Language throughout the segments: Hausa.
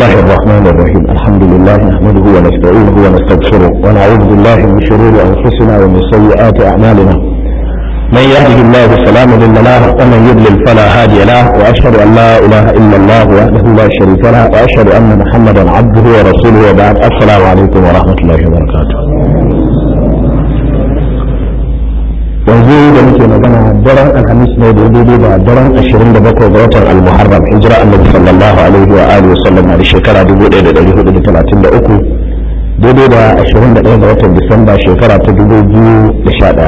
الله الرحمن الرحيم الحمد لله نحمده ونستعينه ونستغفره ونعوذ بالله من شرور انفسنا ومن سيئات اعمالنا من يهده الله فلا مضل له ومن يضلل فلا هادي له واشهد ان لا اله الا الله وحده لا شريك له واشهد ان محمدا عبده ورسوله وبعد السلام عليكم ورحمه الله وبركاته yanzu da muke magana daren alhamis ne da daidai da daren 27 ga watan almuharram hijira annabi sallallahu alaihi wa alihi wa sallam a shekara 1433 daidai da 21 ga watan disamba shekara ta 2011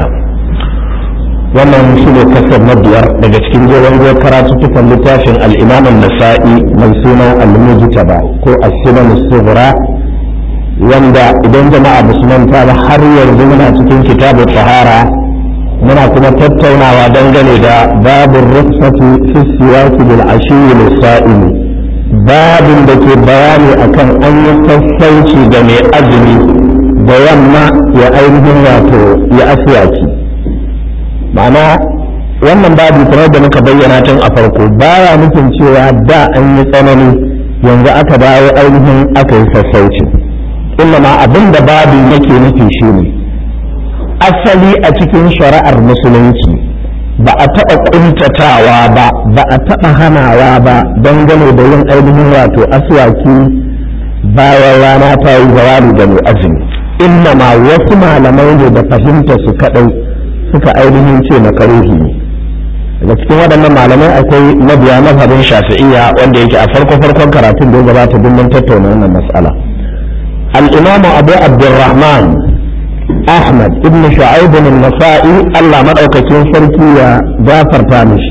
wannan shi ne kasar na biyar daga cikin jeron goyon karatuttukan littafin al'imam nasa'i mai suna al-mujtaba ko as-sunan as wanda idan jama'a musulman ta har yanzu muna cikin kitabu tahara muna kuma tattaunawa dangane da babin rukhsati fi siyasi bil ashiyi lisa'il babin da ke bayani akan an yi sassauci ga mai azumi da yamma ya ainihin wato ya asiyaki ma'ana wannan babu kamar da muka bayyana tun a farko baya nufin cewa da an yi tsanani yanzu aka dawo ainihin aka yi sassauci illa ma abin da babu yake nufi shine ne asali a cikin shari'ar musulunci ba a taɓa ƙuntatawa ba ba a taɓa hanawa ba dangane da yin ainihin wato aswaki bayan rana ta yi zawali da mai azumi inna ma wasu malamai ne da fahimta su kaɗai suka ainihin ce makaruhi ne daga cikin waɗannan malamai akwai mabiya mazhabin shafi'iyya wanda yake a farko farkon karatun da ya gabata duk mun tattauna wannan mas'ala al-imamu abu abdurrahman Ahmad ibn Shu'aib al-Nasa'i Allah madaukakin sarki ya gafarta mishi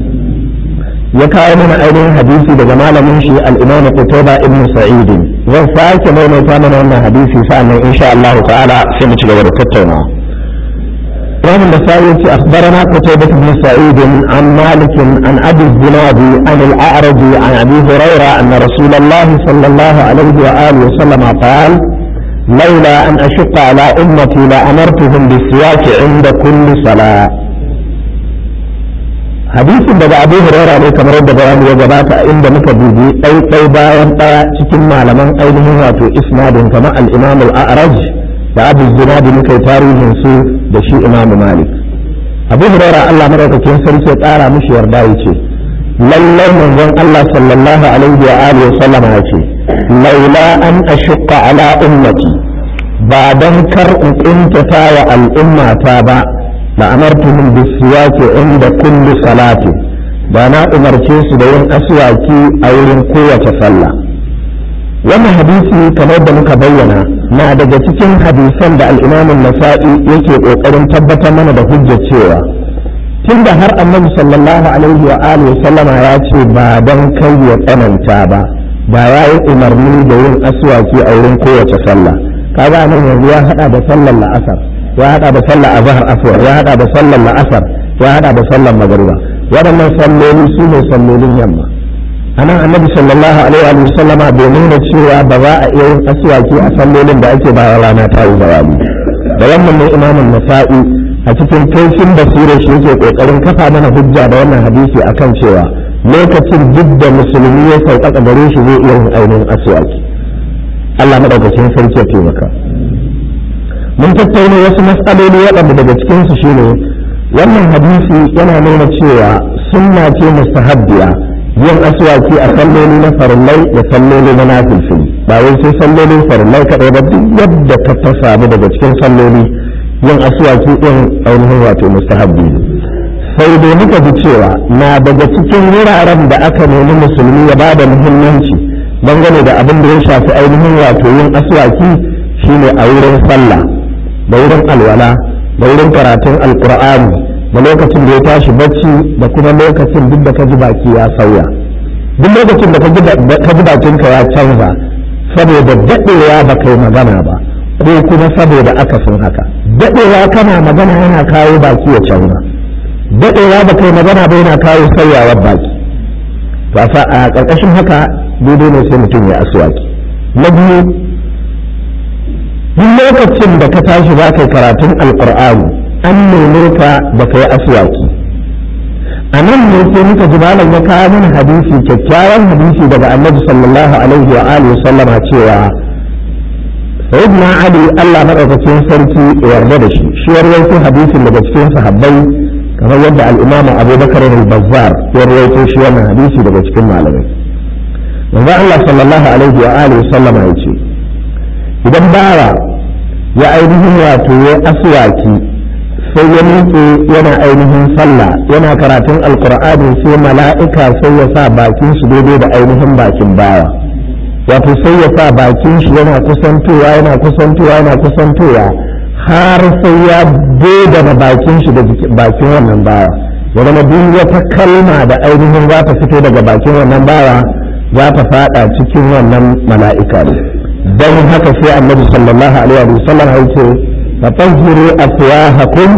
ya kawo mana ainihin hadisi daga malamin shi al-Imam Qutayba ibn Sa'id zan sake maimaita mana wannan hadisi sa'annan insha Allah ta'ala sai mu ci gaba da tattaunawa Imam Nasa'i yace akhbarana Qutayba ibn Sa'id an Malik an Abi Zinad an al-A'raj an Abi Hurairah anna Rasulullah sallallahu alaihi wa alihi wa sallam qala لولا أن أشق على أمتي لأمرتهم بالسواك عند كل صلاة حديث daga Abu Huraira ne kamar yadda bayani ya gabata inda muka dubi ɗai ɗai bayan ɗaya cikin malaman ainihin wato isnadin kamar al-Imam al-A'raj da Abu Zinadi muka yi tarihin su da shi Imam Malik Abu Huraira Allah madaukakin sarki ya tsara mishi yarda yace lallai manzon Allah sallallahu alaihi wa alihi wa sallama yace laula an ashqa ala ummati ba dan kar in kuntata wa al'ummata ba la amartuhum bisiwaki inda kulli salati ba na umarce su da yin aswaki a wurin kowace sallah wannan hadisi kamar da muka bayyana na daga cikin hadisan da al-Imam nasai yake kokarin tabbatar mana da hujjar cewa tunda har annabi sallallahu alaihi wa alihi sallama ya ce ba dan kai ya tsananta ba ba ya yi umarni da yin aswaki a wurin kowace sallah kaga nan yanzu ya hada da sallar la'asar ya hada da sallar azhar aswar ya hada da sallar la'asar ya hada da sallar magriba waɗannan salloli su ne sallolin yamma anan annabi sallallahu alaihi wa sallama bai nuna cewa ba za a iya yin aswaki a sallolin da ake bayan rana ta yi zawali da wannan ne imamun nasa'i a cikin kaifin basirar shi yake kokarin kafa mana hujja da wannan hadisi akan cewa lokacin duk da musulmi ya sauƙaƙa gare shi zai iya yin ainihin aswaki Allah madaukakin sarki ya taimaka mun tattauna wasu matsaloli waɗanda daga cikin su shine wannan hadisi yana nuna cewa sunna ce mustahabbiya yin aswaki a salloli na farillai da salloli na nafilfili ba wai sai sallolin farillai kaɗai ba duk yadda ka ta samu daga cikin salloli yin aswaki ɗin ainihin wato mustahabbi ne sai dai muka ji cewa na daga cikin wuraren da aka nemi musulmi ya ba da muhimmanci dangane da abin da ya shafi ainihin wato yin aswaki shine a wurin sallah da wurin alwala da wurin karatun alkur'ani da lokacin da ya tashi bacci da kuma lokacin duk da ka ji baki ya sauya duk lokacin da ka ji bakinka ya canza saboda daɗewa ba kai magana ba ko kuma saboda akasin haka daɗewa kana magana yana kawo baki ya canza daɗewa ba kai magana ba yana kawo sauyawar baki to a ƙarƙashin haka daidai ne sai mutum ya aswaki na biyu duk lokacin da ka tashi za ka yi karatun alƙur'ani an nemi ka da ka yi aswaki a nan ne sai muka ji malam ya kawo mana hadisi kyakkyawan hadisi daga annabi sallallahu alaihi wa alihi sallama cewa sayyidina ali Allah madaukakin sarki ya yarda da shi shi ya rawaito hadisin daga cikin sahabbai kamar yadda al-imamu abubakar al-bazzar ya rawaito shi wannan hadisi daga cikin malamai manzo Allah sallallahu alaihi wa alihi sallama ya ce idan bawa ya ainihin wato ya aswaki sai ya miƙe yana ainihin sallah yana karatun alkur'ani sai mala'ika sai ya sa bakin shi daidai da ainihin bakin bawa wato sai ya sa bakin shi yana kusantowa yana kusantowa yana kusantowa har sai ya da bakin shi da bakin wannan bawa ya zama duk wata kalma da ainihin za ta fito daga bakin wannan bawa za ta fada cikin wannan mala'ika ne don haka sai annabi sallallahu alaihi wa sallam ya ce fatahhiru afwahakum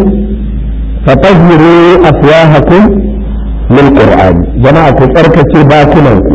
fatahhiru afwahakum lil qur'an jama'a ku tsarkake bakunanku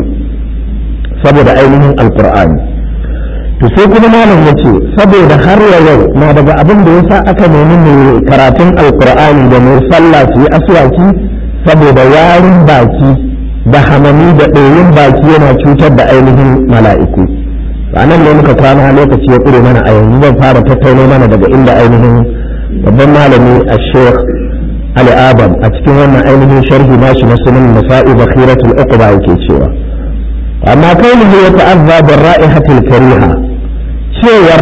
saboda ainihin alqur'ani to sai kuma malam yace saboda har yau na daga abin da yasa aka nemi mai karatun alqur'ani da mai sallah su yi aswaki saboda yarin baki da hamami da ɗoyin baki yana cutar da ainihin mala'iku a nan ne muka kwana lokaci ya ƙure mana a yanzu zan fara tattauno mana daga inda ainihin babban malami a sheikh ali adam a cikin wannan ainihin sharhi nashi na sunan nasa'i bakhiratul uqba yake cewa amma kaunihi ya ta'azza da ra'ihatul kariha cewar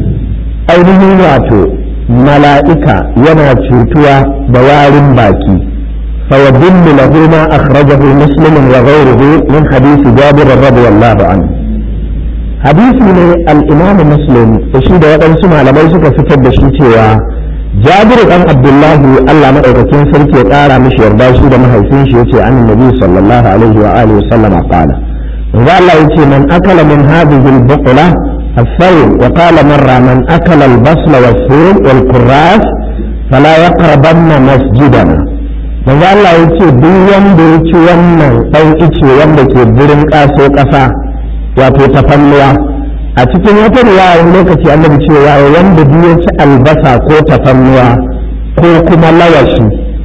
ainihin wato mala'ika yana cutuwa da warin baki فيدل له ما أخرجه مسلم وغيره من حديث جابر رضي الله عنه حديث من الإمام مسلم تشيد وقال سمع لما يسك فتد شيتوا جابر بن عبد الله الله ما أركين سلك قال مش يرضى شيد ما هيسين شيتي عن النبي صلى الله عليه وآله وسلم قال قال الله من أكل من هذه البقلة الثور وقال مرة من أكل البصل والثوم والكراث فلا يقربن مسجدنا manzo Allah ya ce duk wanda ya ci wannan ɗan ice wanda ke birin ƙaso ƙasa wato tafannuwa a cikin wata riwaya lokaci annabi cewa wanda duk ya ci albasa ko tafannuwa ko kuma lawashi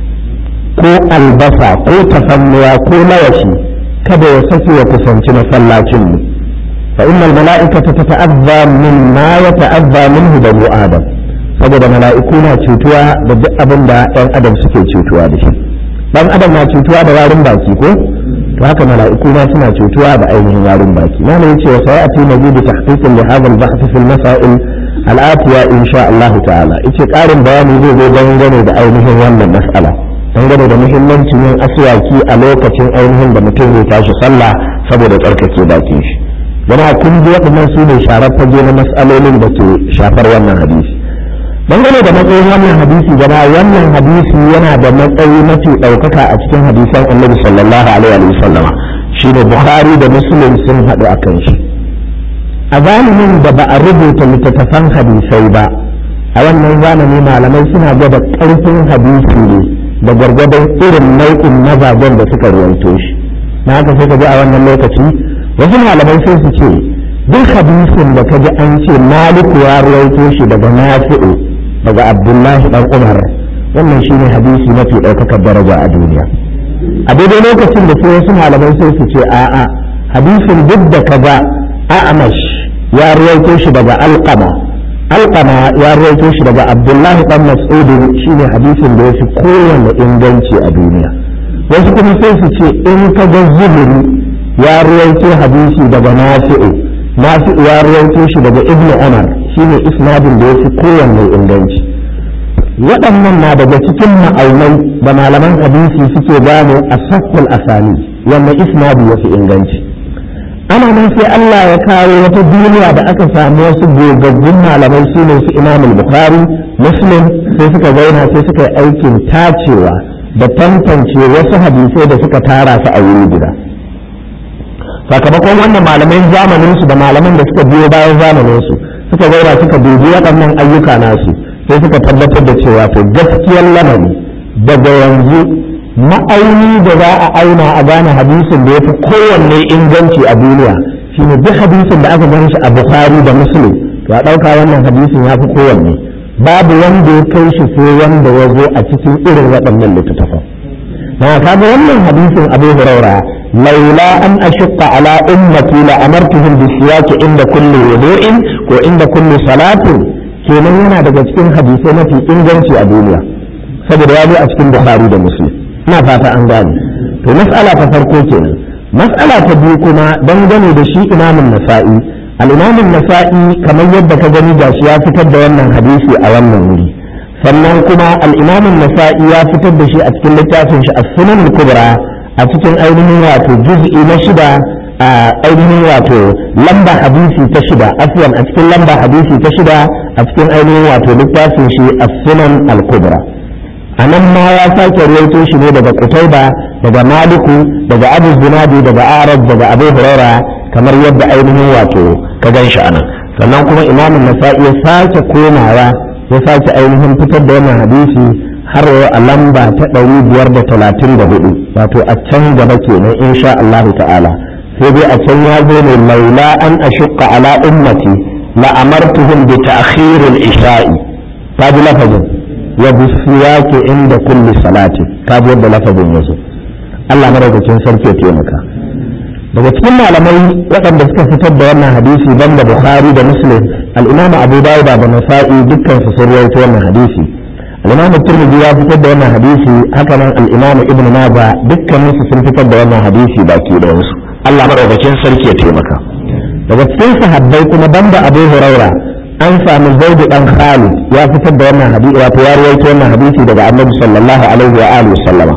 ko albasa ko tafannuwa ko lawashi kada ya sake ya kusanci masallacin mu fa innal mala'ikata tata'azza mimma yata'azza minhu banu adam saboda mala'iku na cutuwa da duk abin da ɗan adam suke cutuwa da shi dan adam na cutuwa da warin baki ko to haka mala'iku ma suna cutuwa da ainihin warin baki na ne yace wa sayati mazidu tahqiqin li hadha al-bahth fi al-masail al-atiya insha Allah ta'ala yace karin bayani zai zo dangane da ainihin wannan mas'ala dangane da muhimmancin yin aswaki a lokacin ainihin da mutum zai tashi sallah saboda tsarkake bakin shi jama'a kun ji waɗannan su ne sharar fage na mas'alolin da ke shafar wannan hadisi dangane da matsayin wannan hadisi gaba wannan hadisi yana da matsayi mafi ɗaukaka a cikin hadisan annabi sallallahu alaihi wa sallama shine bukhari da muslim sun haɗu a kan shi a zamanin da ba a rubuta littattafan hadisai ba a wannan zamani malamai suna gwada ƙarfin hadisi ne da gwargwadon irin nau'in mazajen da suka ruwaito shi na haka sai ka ji a wannan lokaci wasu malamai sai su ce duk hadisin da ka ji an ce maliku ya ruwaito shi daga nafi'u daga abdullahi dan umar wannan shine hadisi mafi ɗaukakar daraja a duniya a daidai lokacin da sai wasu malamai sai su ce a'a hadisin duk da kaga a'amash ya ruwaito shi daga alqama alqama ya ruwaito shi daga abdullahi dan mas'ud shine hadisin da yafi kowanne inganci a duniya wasu kuma sai su ce in ka ga zuhuri ya ruwaito hadisi daga nafi'u nafi'u ya ruwaito shi daga ibnu umar shine isnadin da ya fi kowanne inganci waɗannan na daga cikin ma'aunai da malaman hadisi suke gano a sakkul asali wanda isnadi ya fi inganci ana nan sai Allah ya kawo wata duniya da aka samu wasu gogaggun malamai su ne su imam bukhari muslim sai suka zauna sai suka yi aikin tacewa da tantance wasu hadisai da suka tara su a wuri guda sakamakon wannan malaman zamanin su da malaman da suka biyo bayan zamanin su suka zaura suka dubi waɗannan ayyuka nasu sai suka tabbatar da cewa to gaskiyar lamari daga yanzu ma'auni da za a auna a gane hadisin da ya fi kowanne inganci a duniya shine duk hadisin da aka gan shi a bukhari da muslim to a ɗauka wannan hadisin ya fi kowanne babu wanda ya kai shi sai wanda ya zo a cikin irin waɗannan littattafan na kaga wannan hadisin abu huraira laula an ashqa ala ummati la amartuhum bi siyaki inda kulli wudu'in ko inda kulli salatin kenan yana daga cikin hadisai mafi inganci a duniya saboda ya zo a cikin bukhari da muslim ina fata an gane to mas'ala ta farko kenan mas'ala ta biyu kuma dangane da shi imamun nasa'i al-imamun nasa'i kamar yadda ka gani gashi ya fitar da wannan hadisi a wannan wuri sannan kuma al-imamun nasa'i ya fitar da shi a cikin littafin shi as-sunan al-kubra a cikin ainihin wato juz'i na shida a ainihin wato lamba hadisi ta shida afwan a cikin lamba hadisi ta shida a cikin ainihin wato littafin shi as-sunan al-kubra a nan ma ya sake ruwaito shi ne daga kutaiba daga maliku daga abu zinadi daga arab daga abu huraira kamar yadda ainihin wato ka gan shi anan sannan kuma imamun nasa'i ya sake komawa ya sake ainihin fitar da wannan hadisi har a lamba ta ɗari biyar da talatin da hudu wato a can gaba kenan insha Allah ta'ala sai dai a can ya zo ne laula an ashqa ala ummati la amartuhum bi ta'khir al-isha'i ta ji lafazin wa bisiyaki inda kulli salati ka ji yadda lafazin ya zo Allah madaukakin sarki ya taimaka daga cikin malamai waɗanda suka fitar da wannan hadisi banda Bukhari da Muslim al-Imam Abu Dawud da Nasa'i dukkan su sun rawaito wannan hadisi al-Imam Tirmidhi ya fitar da wannan hadisi haka nan al-Imam Ibn Majah dukkan su sun fitar da wannan hadisi baki da wasu Allah madaukakin sarki ya taimaka daga cikin sahabbai kuma banda Abu Huraira an samu Zaid dan Khalid ya fitar da wannan hadisi wato ya rawaito wannan hadisi daga Annabi sallallahu alaihi wa alihi wasallama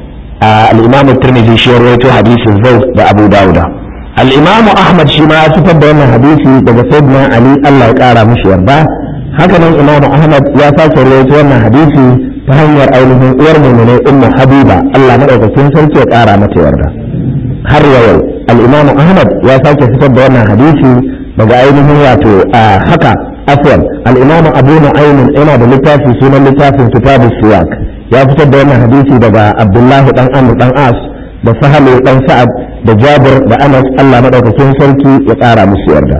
al-Imam Tirmidhi shi ya rawaito hadisin Zaid da Abu Dawud al-Imam Ahmad shi ma ya fitar da wannan hadisi daga Sayyidina Ali Allah ya kara mishi yarda haka nan Imam Ahmad ya sake rawaito wannan hadisi ta hanyar ainihin uwar mu'minin Ummu Habiba Allah madaukakin sarki ya kara mata yarda har yau al-Imam Ahmad ya sake fitar da wannan hadisi daga ainihin wato haka afwan al-Imam Abu Nu'aym yana da littafi sunan littafin Kitabus Siwak ya fitar da wannan hadisi daga Abdullahi dan Amr dan As da Sahal dan Sa'ad da Jabir da Anas Allah madaukakin sarki ya kara musu yarda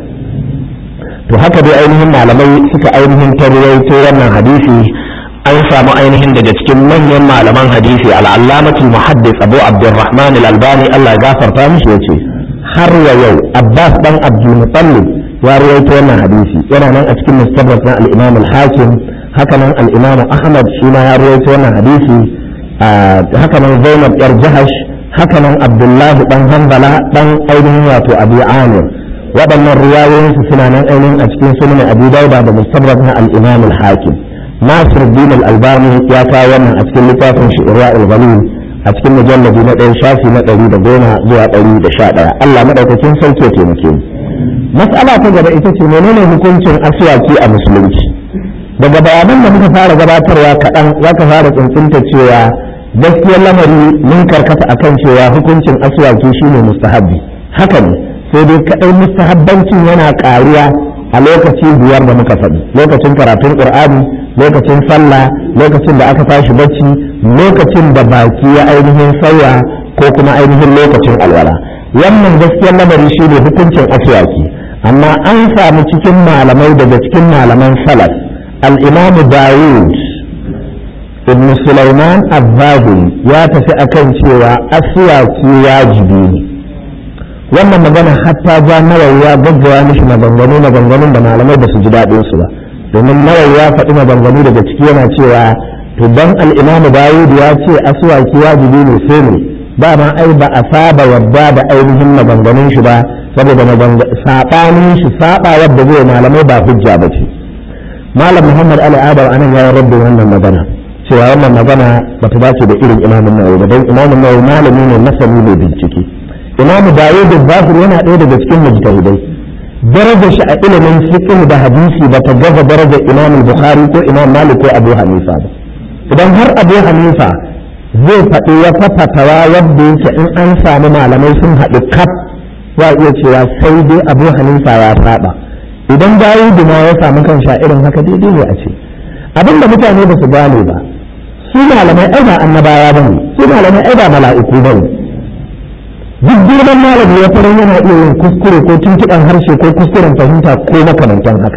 to haka dai ainihin malamai suka ainihin tarwaito wannan hadisi an samu ainihin daga cikin manyan malaman hadisi al'allamatul muhaddis abu abdurrahman al-albani Allah ya gafarta mishi yace har wa yau abbas dan abdul muttalib ya rawaito wannan hadisi yana nan a cikin mustadrak na al-imam al-hakim haka nan al-imam ahmad shi ma ya rawaito wannan hadisi haka nan zainab yar jahash haka nan abdullahi dan hanbala dan ainihin wato abu amir waɗannan riwayoyinsu suna nan ainihin a cikin sunan abu dauda da mustadrak na al-imam al-hakim nasir din al-albani ya kawo wannan a cikin littafin shi irwa'ul ghalil a cikin mujalladi na ɗaya shafi na ɗari da goma zuwa ɗari da sha ɗaya Allah maɗaukakin sarki ya taimake mu mas'ala ta gaba ita ce menene hukuncin aswaki a musulunci daga bayanan da muka fara gabatarwa kaɗan za ka fara tsuntsunta cewa gaskiyar lamari mun karkata akan cewa hukuncin aswaki shine mustahabbi haka ne sai dai kaɗai mustahabbancin yana ƙaruwa a lokaci biyar da muka faɗi lokacin karatun ƙur'ani lokacin sallah lokacin da aka tashi bacci lokacin da baki ya ainihin sauya ko kuma ainihin lokacin alwala wannan gaskiyar lamari shi ne hukuncin aswaki amma an samu cikin malamai daga cikin malaman salaf al-imamu dawud ibn sulaiman azzaburi ya tafi akan cewa aswaki wajibi ne wannan magana hatta ja nawawi ya gaggawa mishi maganganu maganganun da malamai ba su ji daɗin su ba domin nawawi ya faɗi maganganu daga ciki yana cewa to dan al-imamu dawud ya ce aswaki wajibi ne sai ne ba ma ai ba a saba yadda da ainihin maganganun shi ba saboda saɓanin shi saɓa wadda zai malamai ba hujja ba ce malam muhammad ali adam anan ya rabbi wannan magana cewa wannan magana ba ta dace da irin imamun nawawi ba don imamun nawawi malami ne masani ne bincike imamu dawud zahir yana ɗaya daga cikin mujtahidai darajar shi a ilimin fiqh da hadisi ba ta gaza darajar imam bukhari ko imam malik ko abu hanifa ba idan har abu hanifa zai faɗi wata fatawa wadda yake in an samu malamai sun haɗu kaf za iya cewa sai dai abu hanifa ya saba idan dawud ma ya samu kan sha irin haka daidai ne a ce abin da mutane ba su gane ba su malamai ai ba annabawa ba ne su malamai ai ba mala'iku ba ne duk girman malami ya fara yana iya yin kuskure ko tuntuɓen harshe ko kuskuren fahimta ko makamantan haka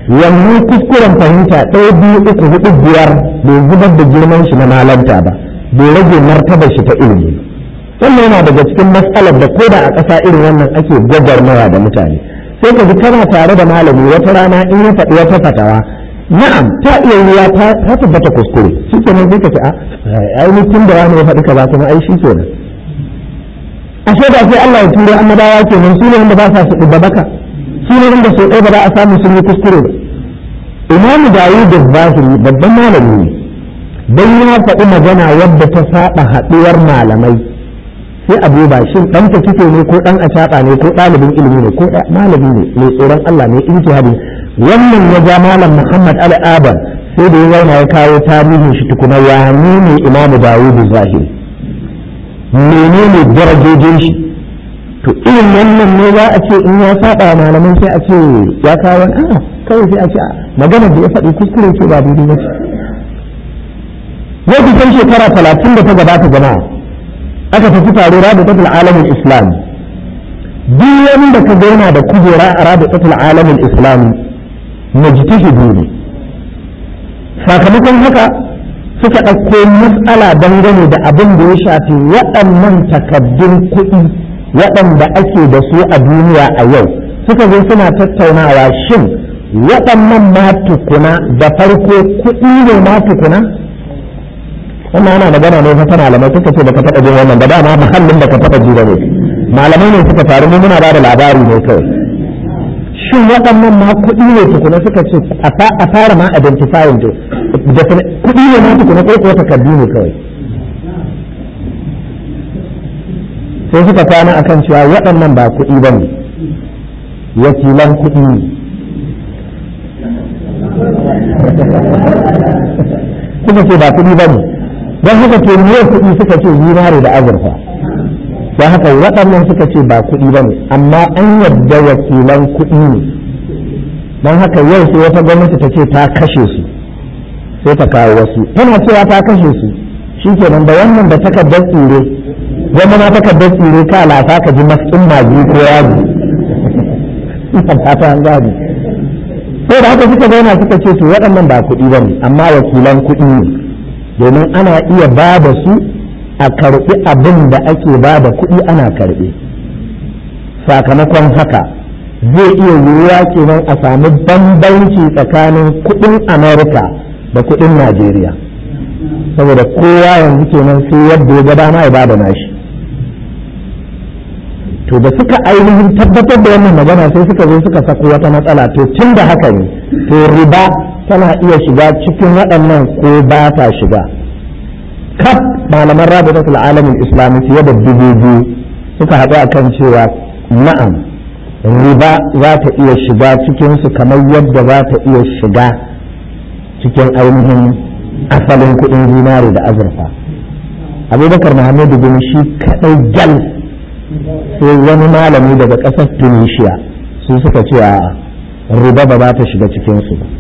wannan kuskuren fahimta ɗaya biyu uku hudu biyar bai zubar da girman shi na malanta ba bai rage martabar shi ta ilimi wannan yana daga cikin matsalar da koda a ƙasa irin wannan ake gwagwarmaya da mutane sai ka ji kana tare da malami wata rana in ya faɗi wata fatawa na'am ta iya yiwa ta tabbata kuskure shi kenan sai ka ce a ai tun da wani ya faɗi kaza kuma ai shi kenan ashe da sai Allah ya turo annabawa kenan su ne wanda ba sa su ɗubba baka su ne wanda sau ɗaya ba za a samu sun yi kuskure ba imamu dawud da zahiri babban malami ne dan ya faɗi magana wadda ta saba haɗuwar malamai sai a duba shin ɗan ta kike ne ko ɗan acaɓa ne ko ɗalibin ilimi ne ko malami ne mai tsoron Allah ne ijtihadi wannan ya ja malam Muhammad Ali Adam sai da ya zauna ya kawo tarihin shi tukuna ya ne imamu dawud zahiri menene darajojin shi to irin wannan ne za a ce in ya saba wa malaman sai a ce ya kawo a kawai sai a ce magana da ya faɗi kuskure ce ba daidai ba ce yau kusan shekara talatin da ta gabata jama'a aka tafi taro rabitatul alamin islam duk wanda ka ga yana da kujera a rabitatul alamin islam mujtahidi ne sakamakon haka suka ɗauko matsala dangane da abin da ya shafi waɗannan takaddun kuɗi waɗanda ake da su a duniya a yau suka zo suna tattaunawa shin waɗannan ma tukuna da farko kuɗi ne ma tukuna wannan ana magana ne fa malamai suka ce baka taɓa jin wannan ba dama muhallin da ka taɓa ji da ne malamai ne suka taru mu muna ba da labari ne kawai shin waɗannan ma kuɗi ne tukuna suka ce a fara ma identifying da kuɗi ne ma tukuna ko kuwa takardu ne kawai sai suka kwana akan cewa waɗannan ba kuɗi ba ne wakilan kuɗi ne suka ce ba kuɗi ba ne don haka ke ne kuɗi suka ce zinare da azurfa don haka waɗannan suka ce ba kuɗi ba ne amma an yadda wakilan kuɗi ne don haka yau sai wata gwamnati ta ce ta kashe su sai ta kawo wasu tana cewa ta kashe su shi kenan da wannan da takardar tsire zama na takardar tsire ka lafa ka ji maskin magi ko yaji ina fata an gani sai da haka suka zauna suka ce to waɗannan ba kuɗi ba ne amma wakilan kuɗi ne domin ana iya ba da su a karɓi abin da ake ba da kuɗi ana karɓi sakamakon haka zai iya yiwuwa kenan a sami bambanci tsakanin kuɗin amerika da kuɗin najeriya saboda kowa yanzu kenan sai yadda ya ga dama ya bada nashi to da suka ainihin tabbatar da wannan magana sai suka zo suka sako wata matsala to tun da haka ne to riba tana iya shiga cikin waɗannan ko ba ta shiga kaf malaman rabitatul alamin islami fiye da dubu biyu suka haɗu a kan cewa na'am riba za ta iya shiga cikinsu kamar yadda za ta iya shiga cikin ainihin asalin kuɗin zinare da azurfa abubakar muhammadu bin shi kaɗai gal sai wani malami daga ƙasar tunisia su suka ce a riba ba za ta shiga cikinsu ba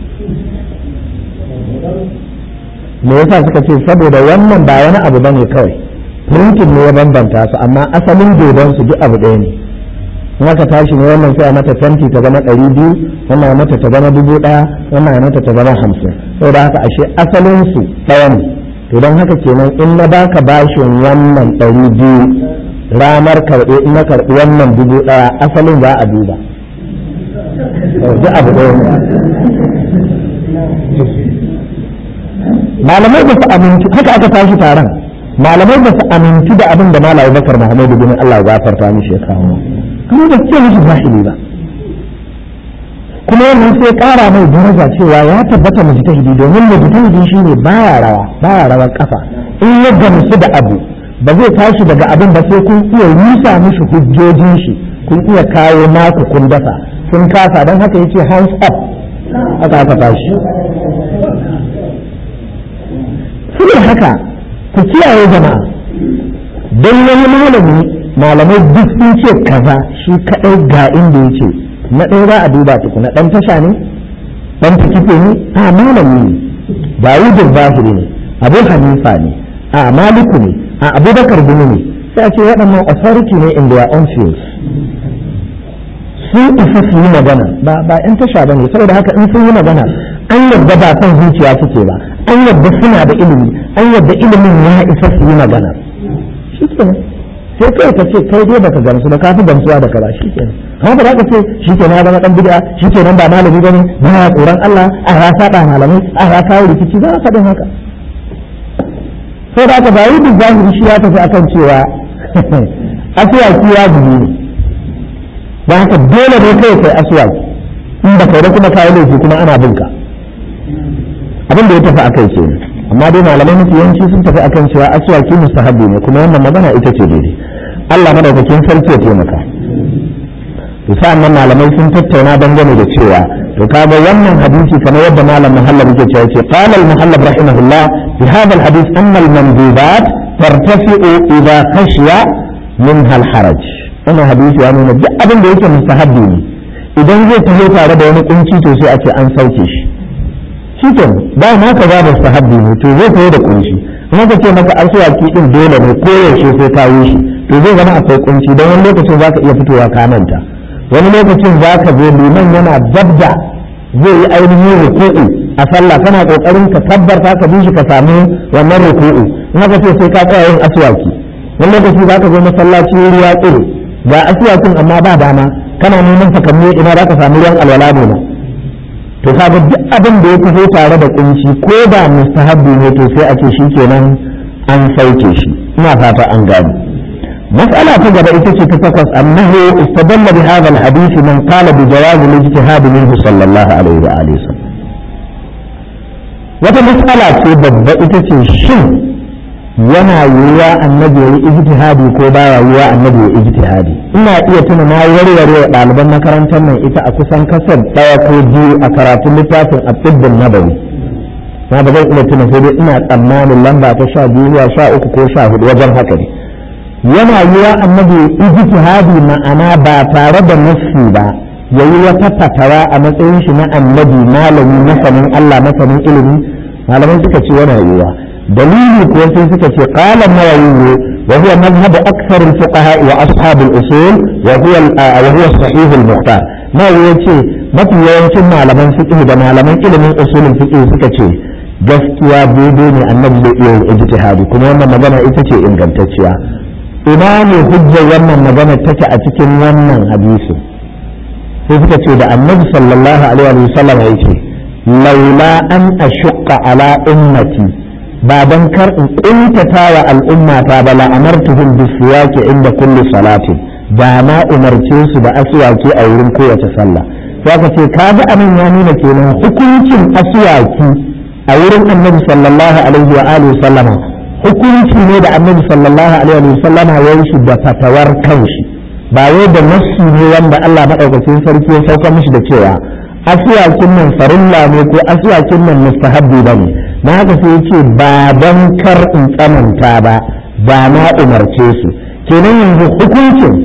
me yasa suka ce saboda wannan ba wani abu ba ne kawai printing ne ya bambanta su amma asalin dodon su duk abu ɗaya ne in aka tashi ne wannan sai a mata fenti ta zama ɗari biyu wannan a mata ta zama dubu ɗaya wannan a mata ta zama hamsin saboda haka ashe asalin su ɗaya ne to don haka kenan in na baka bashin wannan ɗari biyu ranar karɓe in na karɓi wannan dubu ɗaya asalin za a duba duk abu ɗaya ne malamai ba su aminci haka aka tashi taron malamai ba su aminci da abin da malai bakar muhammadu bin allah ya gafarta mishi ya kawo kuma ba ce mishi zahiri ba kuma wannan sai kara mai daraja cewa ya tabbata mujtahidi domin mujtahidi shine baya rawa baya rawar kafa in ya gamsu da abu ba zai tashi daga abin ba sai kun iya rusa mishi hujjojin shi kun iya kawo naku kun dasa kun kasa don haka yake hands up aka aka tashi ne haka ku kiyaye jama'a don wani malami malamai duk sun ce kaza shi kadai ga inda ya ce na ɗaya za a duba tukuna ɗan tasha ne ɗan tikife ne a malami ne dawudin zahiri ne abu hanifa ne a maliku ne a abubakar gumi ne sai a ce waɗannan authority ne in their own fields sun isa su yi magana ba ba yan tasha ba ne saboda haka in sun yi magana an yadda ba son zuciya suke ba an yadda suna da ilimi an yadda ilimin ya isa su yi magana shi kenan sai kai ka ce kai dai baka gamsu ba ka fi gamsuwa da kaza shi kenan amma ba za ka ce shi kenan ya zama dan bid'a shi kenan ba malami bane ba ya tsoron Allah a ya saba malamai a ya kawo rikici ba ka din haka sai da aka ba yi duk zahiri shi ya tafi akan cewa asuwaki ya zubi ne ba haka dole ne kai kai asuwaki in ba kai da kuma kayi laifi kuma ana bin ka abin da ya tafi akai kenan amma dai malamai mafi yawanci sun tafi akan cewa aswaki mustahabbi ne kuma wannan magana ita ce daidai Allah madaukakin sarki ya taimaka to sa'an nan malamai sun tattauna dangane da cewa to kaga wannan hadisi kamar yadda malam muhallab yake cewa ce qala al muhallab rahimahullah fi hadha al hadith anna al mandubat tartafi'u idha khashiya minha al haraj wannan hadisi ya nuna duk abin da yake mustahabbi ne idan zai taho tare da wani kunci to sai a ce an sauke shi shikin ba ma ka ba da sahabbi ne to zai koyi da kunshi kuma ka ce maka asuwaki din dole ne ko yaushe sai ka yi shi to zai zama akwai kunci don wani lokacin zaka iya fitowa ka manta wani lokacin zaka zo liman yana dabda zai yi ainihin ruku'u a sallah kana kokarin ka tabbarta ka bi shi ka samu wannan ruku'u in ka ce sai ka tsaya yin asuwaki wani lokaci zaka zo masallaci wuri ya tsiro ga asuwakin amma ba dama kana neman takammi ina za ka samu ruwan alwala ne to kaga duk abin da ya taho tare da kunci ko da mustahabbi ne to sai a ce shikenan an sauke shi ina fata an gani mas'ala ta gaba ita ce ta takwas annahu istadalla bi hadha alhadith man qala bi jawaz al-ijtihad minhu sallallahu alaihi wa alihi wata mas'ala ce babba ita ce shin yana yiwuwa annabi ya yi ijtihadi ko baya yiwuwa annabi ya ijtihadi ina iya tuna na warware wa ɗaliban makarantar nan ita a kusan kasar ɗaya ko biyu a karatun littafin a tsibbin nabawi na ba zan iya tuna sai dai ina tsammanin lamba ta sha biyu zuwa sha uku ko sha hudu wajen haka ne yana yiwuwa annabi ya ijtihadi ma'ana ba tare da nassi ba ya yi wata fatawa a matsayin shi na annabi malami masanin Allah masanin ilimi malamai suka ce yana yiwuwa dalili kuwa sai suka ce qala nawawi wa huwa madhhab akthar al-fuqaha wa ashab al-usul wa huwa wa huwa sahih al-mukhtar nawawi yace mafi yawancin malaman fiqh da malaman ilimin usulul fiqh suka ce gaskiya daidai ne annabi zai iya yin ijtihadi kuma wannan magana ita ce ingantacciya ina ne hujjar wannan magana take a cikin wannan hadisi sai suka ce da annabi sallallahu alaihi wa sallam yake laula an ashqa ala ummati ba dan kar in kuntata wa al'ummata ba la amartuhum bisiyaki inda kulli salatin da na umarce su da aswaki a wurin kowace sallah sai ka ce kaga anan ya nuna kenan hukuncin aswaki a wurin annabi sallallahu alaihi wa alihi sallama hukunci ne da annabi sallallahu alaihi wa sallama ya yi shi da fatawar kanshi ba wai da nassi ne wanda Allah madaukakin sarki ya sauka mishi da cewa aswakin nan farilla ne ko aswakin nan mustahabbi bane na haka sai ce ba don kar in tsananta ba ba na umarce su kenan yanzu hukuncin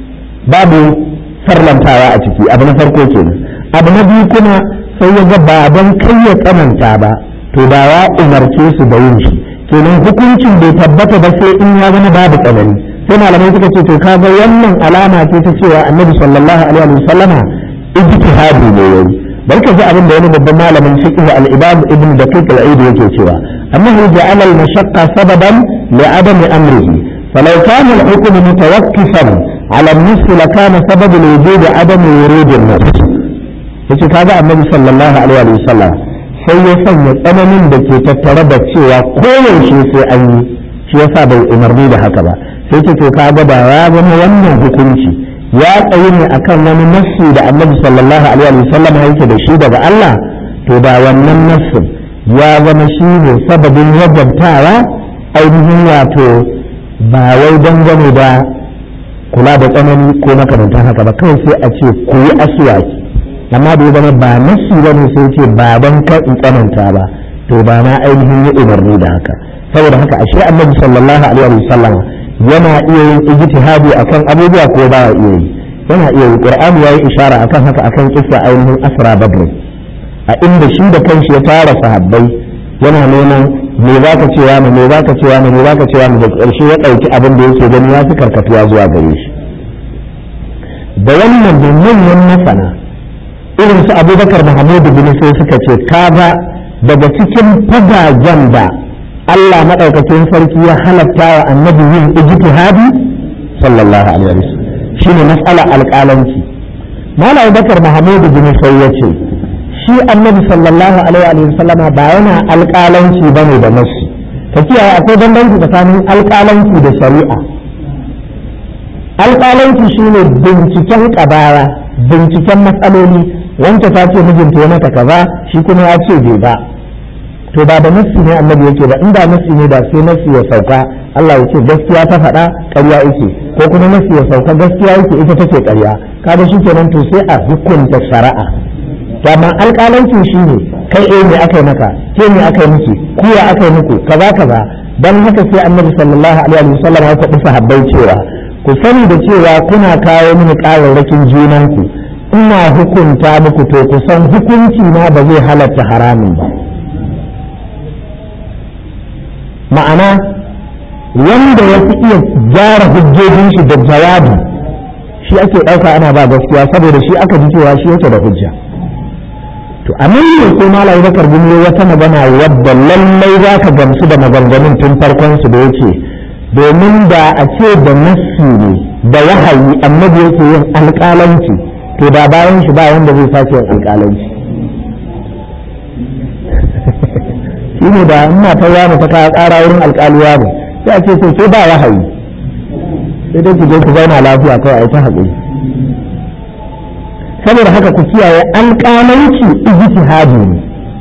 babu farlantawa a ciki abu na farko kenan abu na biyu kuma sai ya ga ba don kai ya tsananta ba to ba ya umarce su da yin shi kenan hukuncin bai tabbata ba sai in ya zama babu tsanani sai malamai suka ce to kaga wannan alama ce ta cewa annabi sallallahu alaihi wa sallama ijtihadi ne yayi bari ka ji abin da wani babban malamin fiqh al-imam ibn daqiq al-aid yake cewa annahu ja'ala al-mashaqqa sababan li adam amrihi falau kana al-hukm mutawaqqifan ala an-nisf la kana sabab al-wujud adam wurud an-nafs yace kaga annabi sallallahu alaihi wa sallam sai ya sanya tsananin da ke tattare da cewa koyaushe sai an yi shi yasa bai umarni da haka ba sai ce to kaga da ya zama wannan hukunci ya tsayi ne akan wani nassi da annabi sallallahu alaihi wa sallam yake da shi daga Allah to da wannan nassin ya zama shi ne sababin wajabtawa ainihin wato ba wai dangane da kula da tsanani ko makamantan haka ba kawai sai a ce ku yi asuwaki amma da ya zama ba nassi ba ne sai ce ba don kar in tsananta ba to ba na ainihin yi umarni da haka saboda haka ashe annabi sallallahu alaihi wa sallam yana iya yin ijtihadi akan abubuwa ko ba iya yi yana iya yi qur'ani yayi ishara akan haka akan kissa ainihin asra badr a inda shi da kanshi ya tara sahabbai yana neman me za ka cewa me za ka cewa me za ka cewa da ƙarshe ya ɗauki abin da yake gani ya fi karkatuwa zuwa gare shi da wannan da manyan masana irin su abubakar mahamudu bin sai suka ce kaga daga cikin fagagen da Allah maɗaukakin sarki ya halatta wa annabi yin ijtihadi sallallahu alaihi wasallam shine mas'ala alƙalanci Malam Bakar Mahamudu bin sai ya ce shi annabi sallallahu alaihi wasallam ba yana alƙalanci bane da nasu ka kiyaye akwai bambanci tsakanin alƙalanci da shari'a alƙalanci shine binciken ƙabara binciken matsaloli wanda ta ce mijinta ya mata kaza shi kuma ya ce bai ba to ba da nassi ne annabi yake ba inda nassi ne da sai nassi ya sauka Allah ya ce gaskiya ta faɗa ƙarya yake ko kuma nassi ya sauka gaskiya yake ita take ƙarya kaga shi kenan to sai a hukunta shari'a to amma alƙalancin shi ne kai eh me aka yi maka ke me aka yi miki ku ya aka yi muku kaza kaza dan haka sai annabi sallallahu alaihi wasallam ya faɗi sahabbai cewa ku sani da cewa kuna kawo mini ƙararrakin junanku ina hukunta muku to ku san hukunci na ba zai halatta haramun ba ma'ana wanda ya fi iya gyara hujjojin shi da jawabi shi ake ɗauka ana ba gaskiya saboda shi aka ji cewa shi yake da hujja to a nan ne ko malai bakar gumi wata magana wadda lallai za ka gamsu da maganganun tun farkon su da yake domin da a ce da nassi ne da wahayi annabi yake yin alƙalanci to da bayan shi ba wanda zai sake yin alƙalanci shi ne da ina ta yana ta kawo ƙara wurin alƙaliya ne sai a ce sai sai ba wahayi sai dai ku je ku zauna lafiya kawai a yi ta haƙuri saboda haka ku kiyaye alƙalanci ijtihadi ne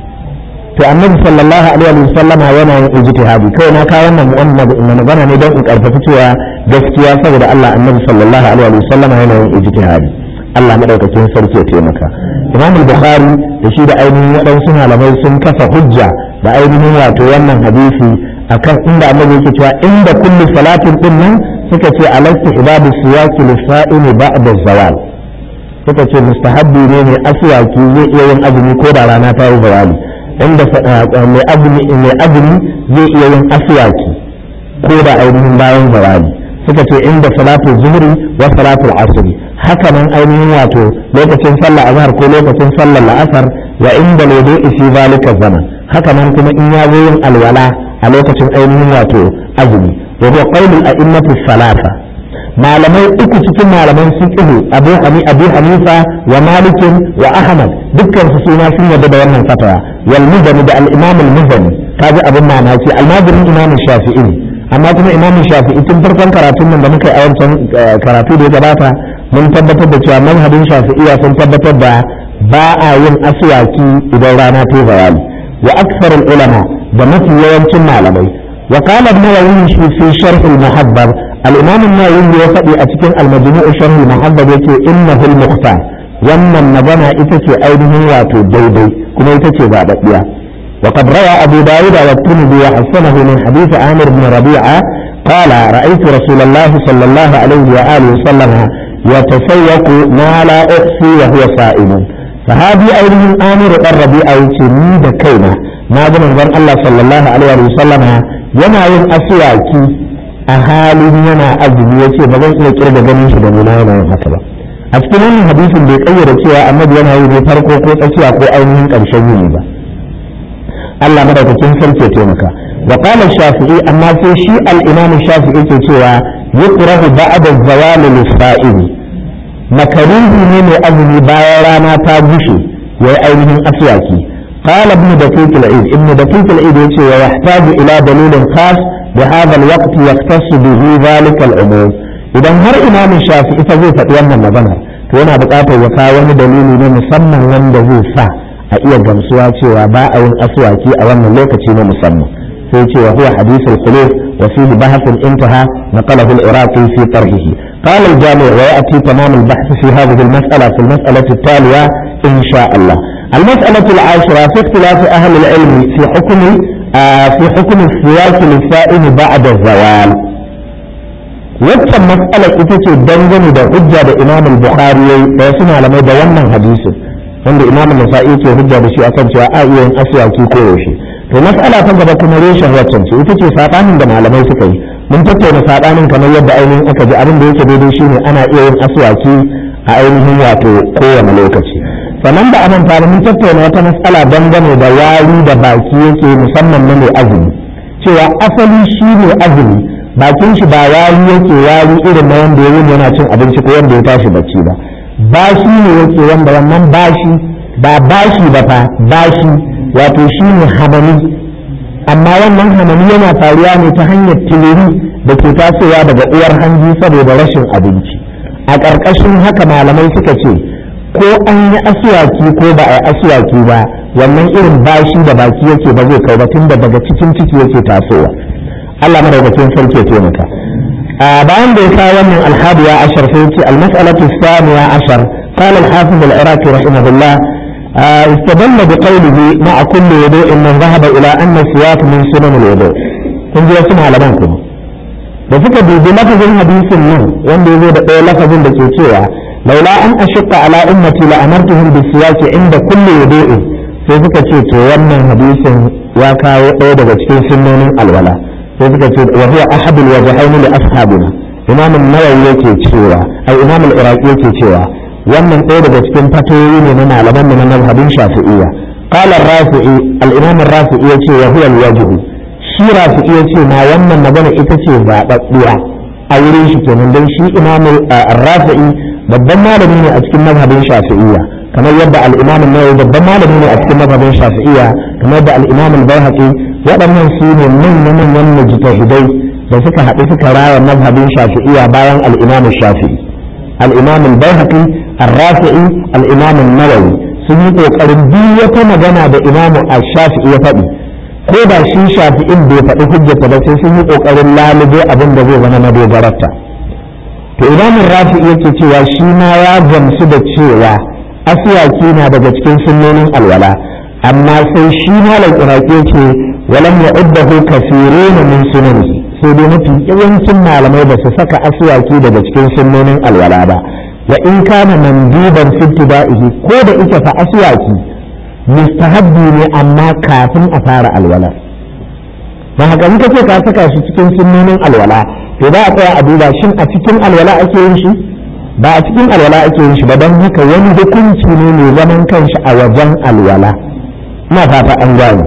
to annabi sallallahu alaihi wa sallama yana yin ijtihadi kai na kawo wannan mu'amma da magana ne don in karfafi cewa gaskiya saboda Allah annabi sallallahu alaihi wa sallama yana yin ijtihadi Allah madaukakin sarki ya taimaka Imam Bukhari da shi da ainihin waɗansu malamai sun kafa hujja da ainihin wato wannan hadisi akan inda annabi yake cewa inda kullu salatin din nan suka ce alaihi ibadu siyaki lisa'ini ba'da zawal suka ce mustahabbi ne mai aswaki zai iya yin azumi ko da rana ta yi zawali inda mai azumi mai azumi zai iya yin aswaki ko da ainihin bayan zawali suka ce inda salatu zuhri wa salatu asri haka nan ainihin wato lokacin sallah azhar ko lokacin sallar la'asar wa inda lodo isi zalika zaman haka nan kuma in ya zo yin alwala a lokacin ainihin wato azumi wa huwa qaulul a'immatu salasa malamai uku cikin malaman fiqh Abu Hani Abu Hanifa wa Malik wa Ahmad dukkan su suna sun yarda da wannan fatawa wal muzani da al-Imam al-Muzani kaji abin mamaki al-Madini Imam Shafi'i amma kuma Imam Shafi'i tun farkon karatun nan da muka yi a wancan karatu da ya gabata mun tabbatar da cewa manhajin Shafi'iyya sun tabbatar da ba a yin aswaki idan rana ta zawali wa aksarul ulama da mafi yawancin malamai وقال النووي في شرح المحبب الإمام النووي يفدي أتكن المجموع شرح المحبب يتي إنه المختار wannan magana ita ce ainihin wato daidai kuma ita ce zaɓaɓɓiya وقد روى أبو داود والترمذي وحسنه من حديث عامر بن ربيعة قال رأيت رسول الله صلى الله عليه وآله وسلم يتسوق ما لا أحصي وهو صائم فهذه أيضا عامر الربيعة يتمي بكينا ما من الله صلى الله عليه وسلم yana yin asuwaki a halin yana azumi ya ce ba zan iya kirga ganin shi da nuna yana yin haka ba a cikin wannan hadisin bai kayyade cewa annabi yana yi ne farko ko tsakiya ko ainihin ƙarshen yini ba Allah madaukakin sarki ya taimaka wa qala shafi'i amma sai shi al-imam shafi'i ke cewa yukrahu ba'da zawali lis-sa'im makaruhi ne mai azumi bayan rana ta gushe yayi ainihin aswaki قال ابن دقيق العيد ابن دقيق العيد يقول ويحتاج الى دليل خاص بهذا الوقت يختص به ذلك العموم idan har imamin shafi ita zai faɗi wannan maganar to yana buƙatar ya kawo wani dalili na musamman wanda zai sa a iya gamsuwa cewa ba a yin aswaki a wannan lokaci na musamman sai cewa huwa hadith al-khuluf wa fihi bahth intaha naqalahu al-iraqi fi tarhihi قال الجامع ويأتي تمام البحث في هذه المسألة في المسألة التالية إن شاء الله المسألة العاشرة في اختلاف أهل العلم في حكم آه في حكم السواك للسائل بعد الزوال waccan matsalar ita ce dangane da hujja da imam al-bukhari da wasu malamai da wannan hadisin wanda imam nasa'i ke hujja da shi akan cewa a iya yin aswaki ko yaushe to mas'ala ta gaba kuma reshen waccan ce ita ce sabanin da malamai suka yi mun tattauna sabanin kamar yadda ainihin aka ji abin da yake daidai shine ana iya yin aswaki a ainihin wato kowane lokaci sannan da amanta da mun tattauna wata matsala dangane da wari da baki yake musamman na mai azumi cewa asali shi ne azumi bakin shi ba wari yake wari irin na wanda ya yi yana cin abinci ko wanda ya tashi bacci ba bashi ne yake wanda wannan bashi ba bashi ba fa bashi wato shi ne hamani amma wannan hamani yana faruwa ne ta hanyar tiliri da ke tasowa daga uwar hanji saboda rashin abinci a ƙarƙashin haka malamai suka ce ko an yi asuwaki ko ba a yi asuwaki ba wannan irin bashi da baki yake ba zai kai ba tun da daga cikin ciki yake tasowa Allah madaukakin sarki ya taimaka a bayan da ya sa wannan alhadiya ashar sai ce almas'alatu thaniya ashar قال الحافظ العراقي رحمه الله استدل بقوله مع كل وضوء من ذهب الى ان السواك من سنن الوضوء kun ji wasu malaman kuma da suka dubi lafazin hadisin nan wanda ya zo da ɗaya lafazin da ke cewa laula an ashqa ala ummati la amartuhum bi siyaki inda kulli wudu'in sai suka ce to wannan hadisin ya kawo ɗaya daga cikin sunnonin alwala sai suka ce wa huwa ahadul wajhaini li ashabina imam an-nawawi yake cewa ai imam al-iraqi yake cewa wannan ɗaya daga cikin fatoyi ne na malaman mu na mazhabin shafi'iyya qala ar-rafi'i al-imam ar-rafi'i yace wa huwa al-wajh shi rafi'i yace ma wannan magana ita ce zababbiya a wurin shi kenan dan shi imam ar-rafi'i babban malami ne a cikin mazhabin shafi'iyya kamar yadda al-imam an-nawawi babban malami ne a cikin mazhabin shafi'iyya kamar yadda al-imam al-baihaqi waɗannan su ne manya-manyan mujtahidai da suka haɗu suka raya mazhabin shafi'iyya bayan al-imam shafi'i al-imam al-baihaqi ar-rafi'i al-imam an-nawawi sun yi kokarin duk wata magana da imam ash-shafi'i ya faɗi ko da shi shafi'in bai faɗi hujjata ba sai sun yi kokarin lalube abin da zai zama madogararta to imam rafi'i yake cewa shi ma ya gamsu da cewa aswaki na daga cikin sunnonin alwala amma sai shi malam iraki ce walam ya'uddahu kathirun min sunanihi sai dai mafi yawancin malamai ba su saka aswaki daga cikin sunnonin alwala ba wa in kana manduban fi ibtida'ihi ko da ita fa aswaki mustahabbi ne amma kafin a fara alwala dan haka in kace ka saka shi cikin sunnonin alwala to za a tsaya a duba shin a cikin alwala ake yin shi ba a cikin alwala ake yin shi ba don haka wani hukunci ne mai zaman kanshi a wajen alwala ina fata an gane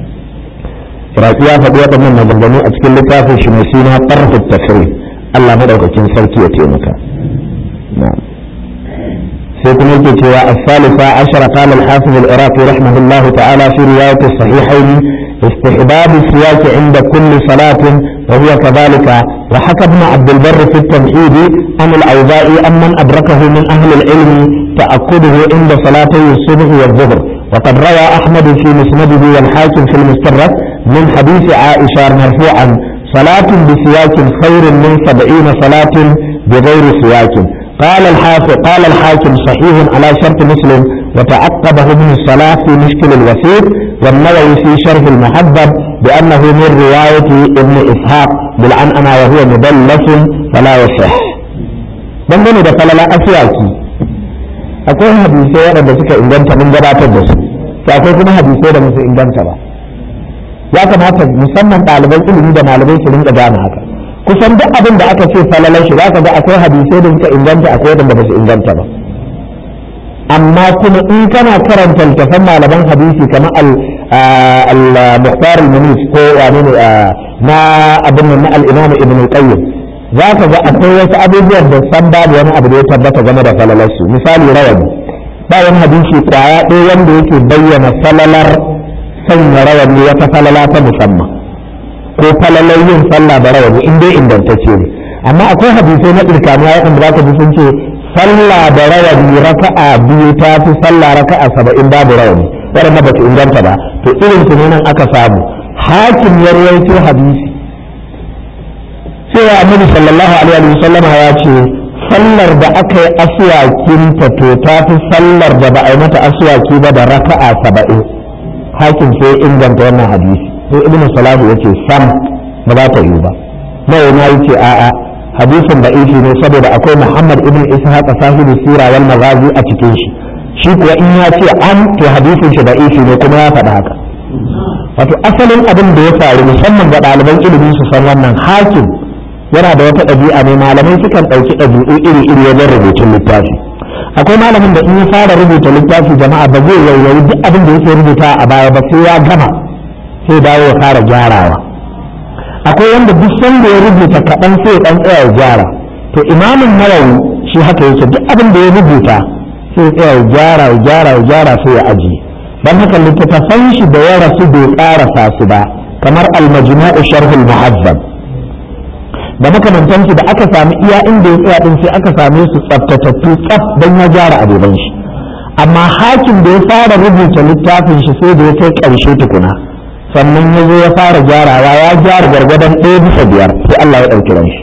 Iraki ya faɗi waɗannan maganganu a cikin littafin shi mai suna ƙarfi tafsir Allah madaukakin sarki ya taimaka sai kuma yake cewa as-salisa ashara qala al-hafiz al-iraqi rahimahullahu ta'ala fi riwayat as-sahihayn استحباب السواك عند كل صلاة وهو كذلك وحكى ابن عبد البر في التمهيد عن الأوزاعي أن من أدركه من أهل العلم تأكده عند صلاتي الصبح والظهر وقد روى أحمد في مسنده والحاكم في المستدرك من حديث عائشة مرفوعا صلاة بسواك خير من سبعين صلاة بغير سواك قال الحافظ قال الحاكم صحيح على شرط مسلم وتعقبه ابن الصلاة في مشكل الوسيط والنووي في شرح المحبب بأنه من رواية ابن إسحاق بالعنعنة وهو مدلس فلا يصح dangane da falala asiyaki akwai hadisai waɗanda suka inganta mun gabatar da su to akwai kuma hadisai da musu inganta ba ya kamata musamman ɗaliban ilimi da malamai su rinka gane haka kusan duk abin da aka ce falalar shi za ka ga akwai hadisai da suka inganta akwai waɗanda ba su inganta ba amma kuma in kana karanta littafan malaman hadisi kamar al-muhtar al-munis ko wane ne na abin nan na al-imam ibn al-qayyim za ka ga akwai wasu abubuwan da san babu wani abu da ya tabbata game da falalarsu misali rawani ba wani hadisi kwaya ɗaya wanda yake bayyana falalar sanya rawani wata falala ta musamman ko falalar yin sallah da rawani in dai ingantacce ne amma akwai hadisai na ɗirkaniya waɗanda za ka ji sun ce sallah da rawani raka'a biyu ta fi sallah raka'a saba'in babu rawani waɗanda ba su inganta ba to irin su ne nan aka samu hakim ya rawaito hadisi cewa annabi sallallahu alaihi wa sallama ya ce sallar da aka yi aswakinta to ta fi sallar da ba a yi mata aswaki ba da raka'a saba'in hakim sai inganta wannan hadisi sai ibnu salahu yace sam ba za ta yi ba nawa na yace a'a hadisin da ifi ne saboda akwai Muhammad ibn Ishaq sahibi sira wal maghazi a cikin shi shi kuwa in ya ce an to hadisin shi da ifi ne kuma ya faɗa haka wato asalin abin da ya faru musamman ga ɗaliban ilimi su san wannan hakim yana da wata ɗabi'a ne malamai sukan ɗauki ɗabi'u iri-iri wajen rubutun littafi akwai malamin da in ya fara rubuta littafi jama'a ba zai yauyayi duk abin da yake rubuta a baya ba sai ya gama sai dawo ya fara gyarawa akwai wanda duk sanda ya rubuta kaɗan sai ya ɗan tsaya ya gyara to imamin nawawi shi haka yake duk abin da ya rubuta sai ya tsaya ya gyara ya gyara ya gyara sai ya ajiye dan haka littattafan shi da ya rasu bai ƙarasa su ba kamar al-majmu'u sharhul muhazzab da makamantansu da aka sami iya inda ya tsaya din sai aka same su tsaftatattu tsaf don ya gyara abubuwan shi amma hakim da ya fara rubuta littafin shi sai da ya kai ƙarshe tukuna sannan ya zo ya fara gyarawa ya gyara gargadon ɗaya bisa biyar sai Allah ya ɗauki ran shi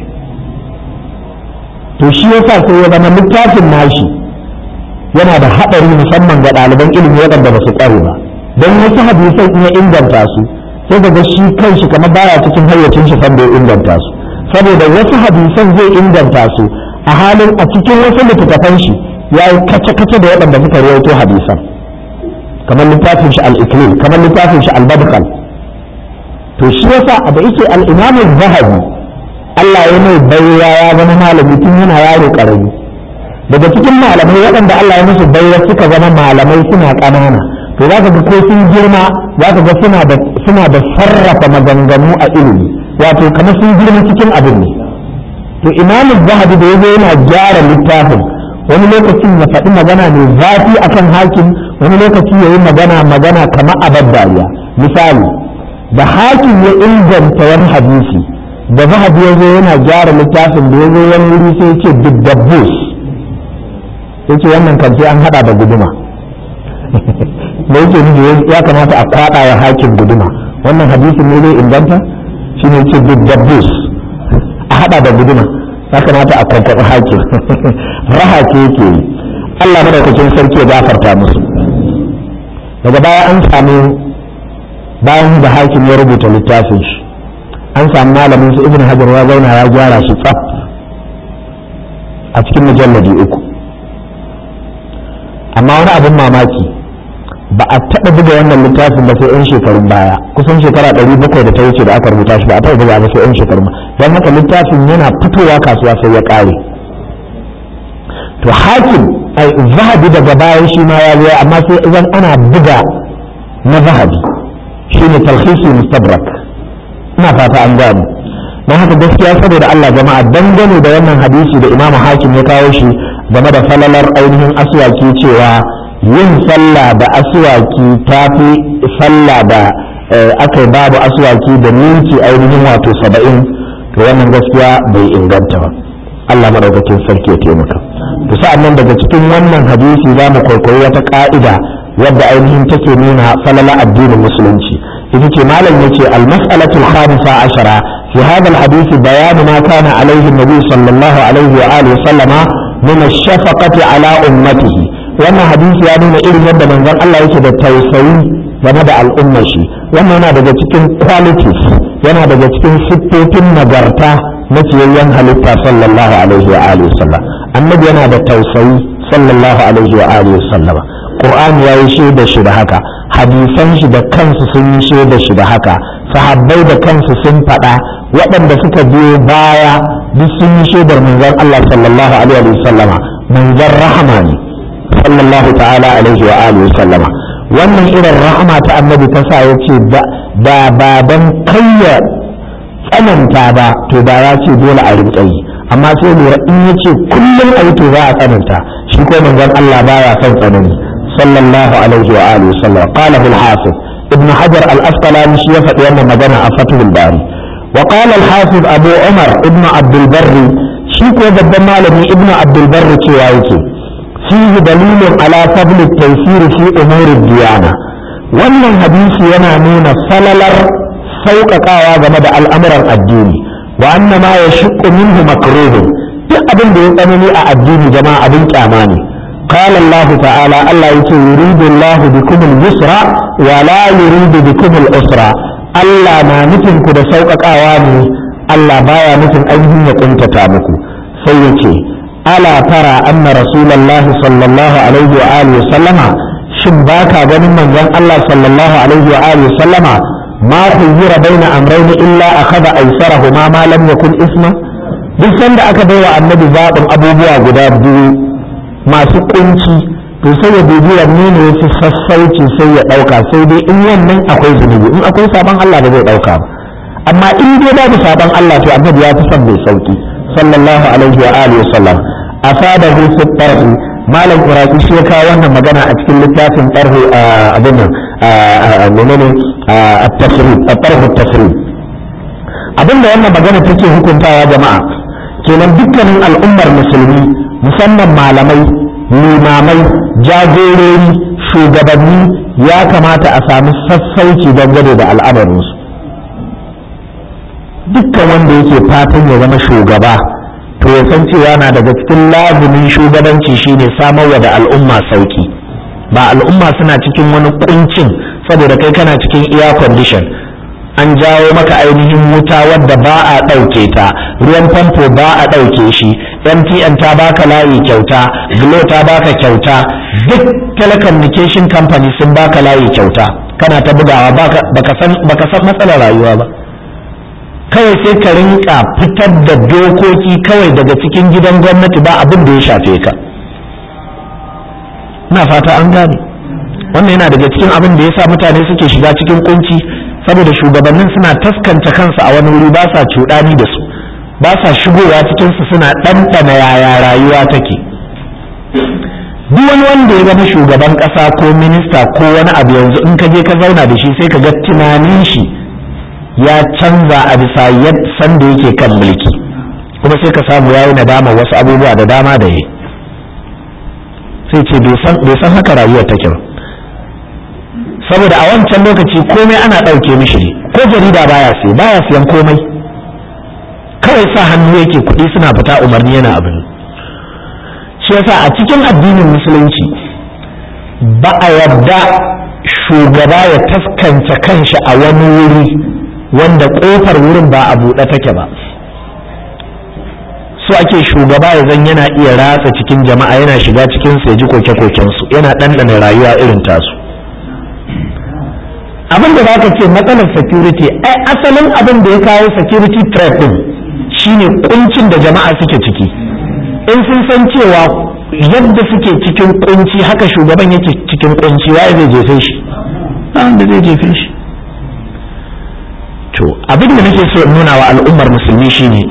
to shi yasa sai ya zama littafin nashi yana da haɗari musamman ga ɗaliban ilimi waɗanda ba su ƙware ba don wasu hadisan in ya inganta su sai daga shi kanshi kamar baya cikin hayyacin shi sanda ya inganta su saboda wasu hadisan zai inganta su a halin a cikin wasu littattafan shi ya yi kace-kace da waɗanda suka rawaito hadisan kamar littafin shi al-iklil kamar littafin shi al-badkal to shi yasa da yake al-imam zahabi Allah ya mai baiwa ya zama malami tun yana yaro karami daga cikin malamai waɗanda Allah ya musu baiwa suka zama malamai suna ƙanana to za ka ga ko sun girma za ka ga suna da suna da sarrafa maganganu a ilimi wato kamar sun girma cikin abin ne to imamu zahabi da yazo yana gyara littafin wani lokacin ya faɗi magana mai zafi akan hakim wani lokaci ya yi magana magana kamar abar dariya misali da hakim ya inganta wani hadisi da zahabi ya zo yana gyara littafin da ya zo wani wuri sai ya ce dubdabbus ya ce wannan kan sai an haɗa da guduma da yake nufi ya kamata a kwaɗa wa hakim guduma wannan hadisin ne zai inganta shi ne ce dubdabbus a haɗa da guduma ya kamata a kwankwaɓi hakim raha ce yake yi Allah madaukakin sarki ya gafarta musu daga baya an samu bayan da hakim ya rubuta littafin shi an samu malamin su ibn hajar ya zauna ya gyara shi tsaf a cikin mujalladi uku amma wani abin mamaki ba a taɓa buga wannan littafin ba sai 'yan shekarun baya kusan shekara ɗari bakwai da ta wuce da aka rubuta shi ba a taɓa buga ba sai 'yan shekarun don haka littafin yana fitowa kasuwa sai ya ƙare to hakim ai zahabi daga bayan shi ma ya zo amma sai idan ana buga na zahabi shine talhisi mustabrak ina fata an gano don haka gaskiya saboda Allah jama'a dangane da wannan hadisi da imamu hakim ya kawo shi game da falalar ainihin aswaki cewa yin sallah da aswaki ta fi sallah da aka yi babu aswaki da minti ainihin wato saba'in to wannan gaskiya bai inganta ba Allah madaukakin sarki ya taimaka to sa'an nan daga cikin wannan hadisi za mu kwaikwayi wata ka'ida wadda ainihin take nuna falala addinin musulunci ita ce malam yace al-mas'alatu al-khamisa ashara fi hadha al-hadith bayan ma kana alayhi an-nabi sallallahu alaihi wa alihi sallama min ash-shafaqati ala ummatihi wannan hadisi ya nuna irin yadda manzon Allah yake da tausayi game da al'ummar shi wannan yana daga cikin qualities yana daga cikin siffofin nagarta na ciyayyen halitta sallallahu alaihi wa alihi sallam annabi yana da tausayi sallallahu alaihi wa alihi sallam qur'ani yayi shaida shi da haka hadisan shi da kansu sun yi shaida shi da haka sahabbai da kansu sun faɗa waɗanda suka biyo baya duk sun yi shaidar manzon Allah sallallahu alaihi wa sallama manzon rahama ne sallallahu ta'ala alaihi wa alihi sallama wannan irin rahama ta annabi ta sa yace da ba dan kayya tsananta ba to da ya ce dole a rinƙa yi amma sai lura in ya ce kullum a yi to za a tsananta shi ko manzon Allah baya son tsanani sallallahu alaihi wa alihi sallam qala al hafiz ibn hajar al asqalani shi ya faɗi wannan magana a fathul bari wa qala al hafiz abu umar ibn abd al barri shi ko babban malami ibn abd al barri cewa yake fihi dalilun ala fadl al taysir fi umur al diyana wannan hadisi yana nuna falalar sauƙaƙawa game da al'amuran addini wa anna ma ya shiƙo minhu makruhun duk abin da ya tsanani a addini jama'a abin kyama ne قال الله تعالى الله يقول يريد الله بكم اليسر ولا يريد بكم العسر الله ما نتن كده سوقك أواني الله بايا نتن أيهم يكون تتامكو سيتي ألا ترى أن رسول الله صلى الله عليه وآله وسلم شباكا بن من الله صلى الله عليه وآله وسلم ما خير بين أمرين إلا أخذ أيسرهما ما لم يكن اسمه duk sanda aka baiwa annabi zaɓin abubuwa guda biyu masu kunci to sai ya dubi wanne ne yafi sassauci sai ya ɗauka sai dai in wannan akwai zunubi in akwai sabon Allah ba zai ɗauka ba amma in dai babu sabon Allah to annabi ya fi son mai sauki sallallahu alaihi wa alihi wa sallam afadahu fi tarhi malam iraki shi ya kawo wannan magana a cikin littafin tarhu abin nan menene at-tafsir at-tarhu at-tafsir abinda wannan magana take hukuntawa jama'a kenan dukkanin al'ummar musulmi musamman malamai limamai jagorori shugabanni ya kamata a sami sassauci dangane da al'amarinsu dukkan wanda yake fatan ya zama shugaba to ya san cewa na daga cikin lazumin shugabanci shine samarwa da al'umma sauki ba al'umma suna cikin wani kuncin saboda kai kana cikin air condition an jawo maka ainihin wuta wadda ba a ɗauke ta ruwan famfo ba a ɗauke shi mtn ta baka layi kyauta glo ta baka kyauta duk telecommunication company sun baka layi kyauta kana ta bugawa baka san matsalar rayuwa ba kawai sai ka rinka fitar da dokoki kawai daga cikin gidan gwamnati ba abin da ya shafe ka na fata an gane wannan yana daga cikin abin da ya sa mutane suke shiga cikin kunci saboda shugabannin suna taskanta kansu a wani wuri ba sa cuɗani da su ba sa shigowa cikinsu suna ɗanɗana yaya rayuwa take duk wani wanda ya zama shugaban ƙasa ko minista ko wani abu yanzu in ka je ka zauna da shi sai ka ga tunanin shi ya canza a bisa sanda yake kan mulki kuma sai ka samu yayi nadama wasu abubuwa da dama da yi sai ce bai san haka rayuwar take ba saboda a wancan lokaci komai ana ɗauke mishi ne ko jarida baya sai baya siyan komai kawai sa hannu yake kuɗi suna fita umarni yana abin shi yasa a cikin addinin musulunci ba a yarda shugaba ya taskance kanshi a wani wuri wanda ƙofar wurin ba a buɗe take ba so ake shugaba ya zan yana iya ratsa cikin jama'a yana shiga cikin su ya ji koke-kokensu yana ɗanɗana rayuwa irin tasu abin da ka ce matsalar security ai asalin abin da ya kawo security threat din shine kuncin da jama'a suke ciki in sun san cewa yadda suke cikin kunci haka shugaban yake cikin kunci waye zai jefe shi wanda zai jefe shi to abin da nake so in nuna wa al'ummar musulmi shine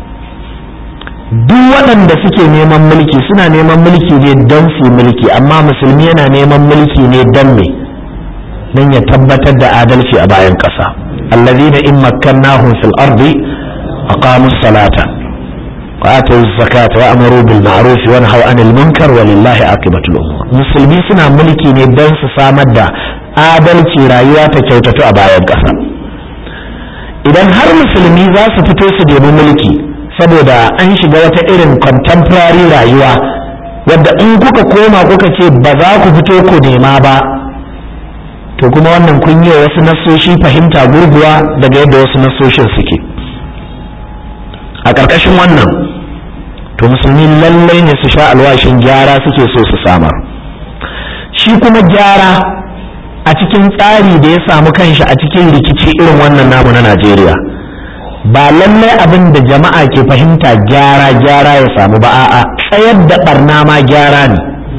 duk waɗanda suke neman mulki suna neman mulki ne don su mulki amma musulmi yana neman mulki ne don me don ya tabbatar da adalci a bayan ƙasa allazina in makkannahum fil ardi aqamu salata wa atu zakata wa amaru bil ma'ruf wa nahaw anil munkar wa lillahi aqibatul umur musulmi suna mulki ne don su samar da adalci rayuwa ta kyautatu a bayan ƙasa idan har musulmi za su fito su nemi mulki saboda an shiga wata irin contemporary rayuwa wadda in kuka koma kuka ce ba za ku fito ku nema ba to kuma wannan kun yi wasu nassoshi fahimta gurguwa daga yadda wasu nassoshin suke a ƙarƙashin wannan to musulmi lallai ne su sha alwashin gyara suke so su samar shi kuma gyara a cikin tsari da ya samu kanshi a cikin rikici irin wannan namu na najeriya ba lallai abin da jama'a ke fahimta gyara gyara ya samu ba a'a tsayar da barna ma gyara ne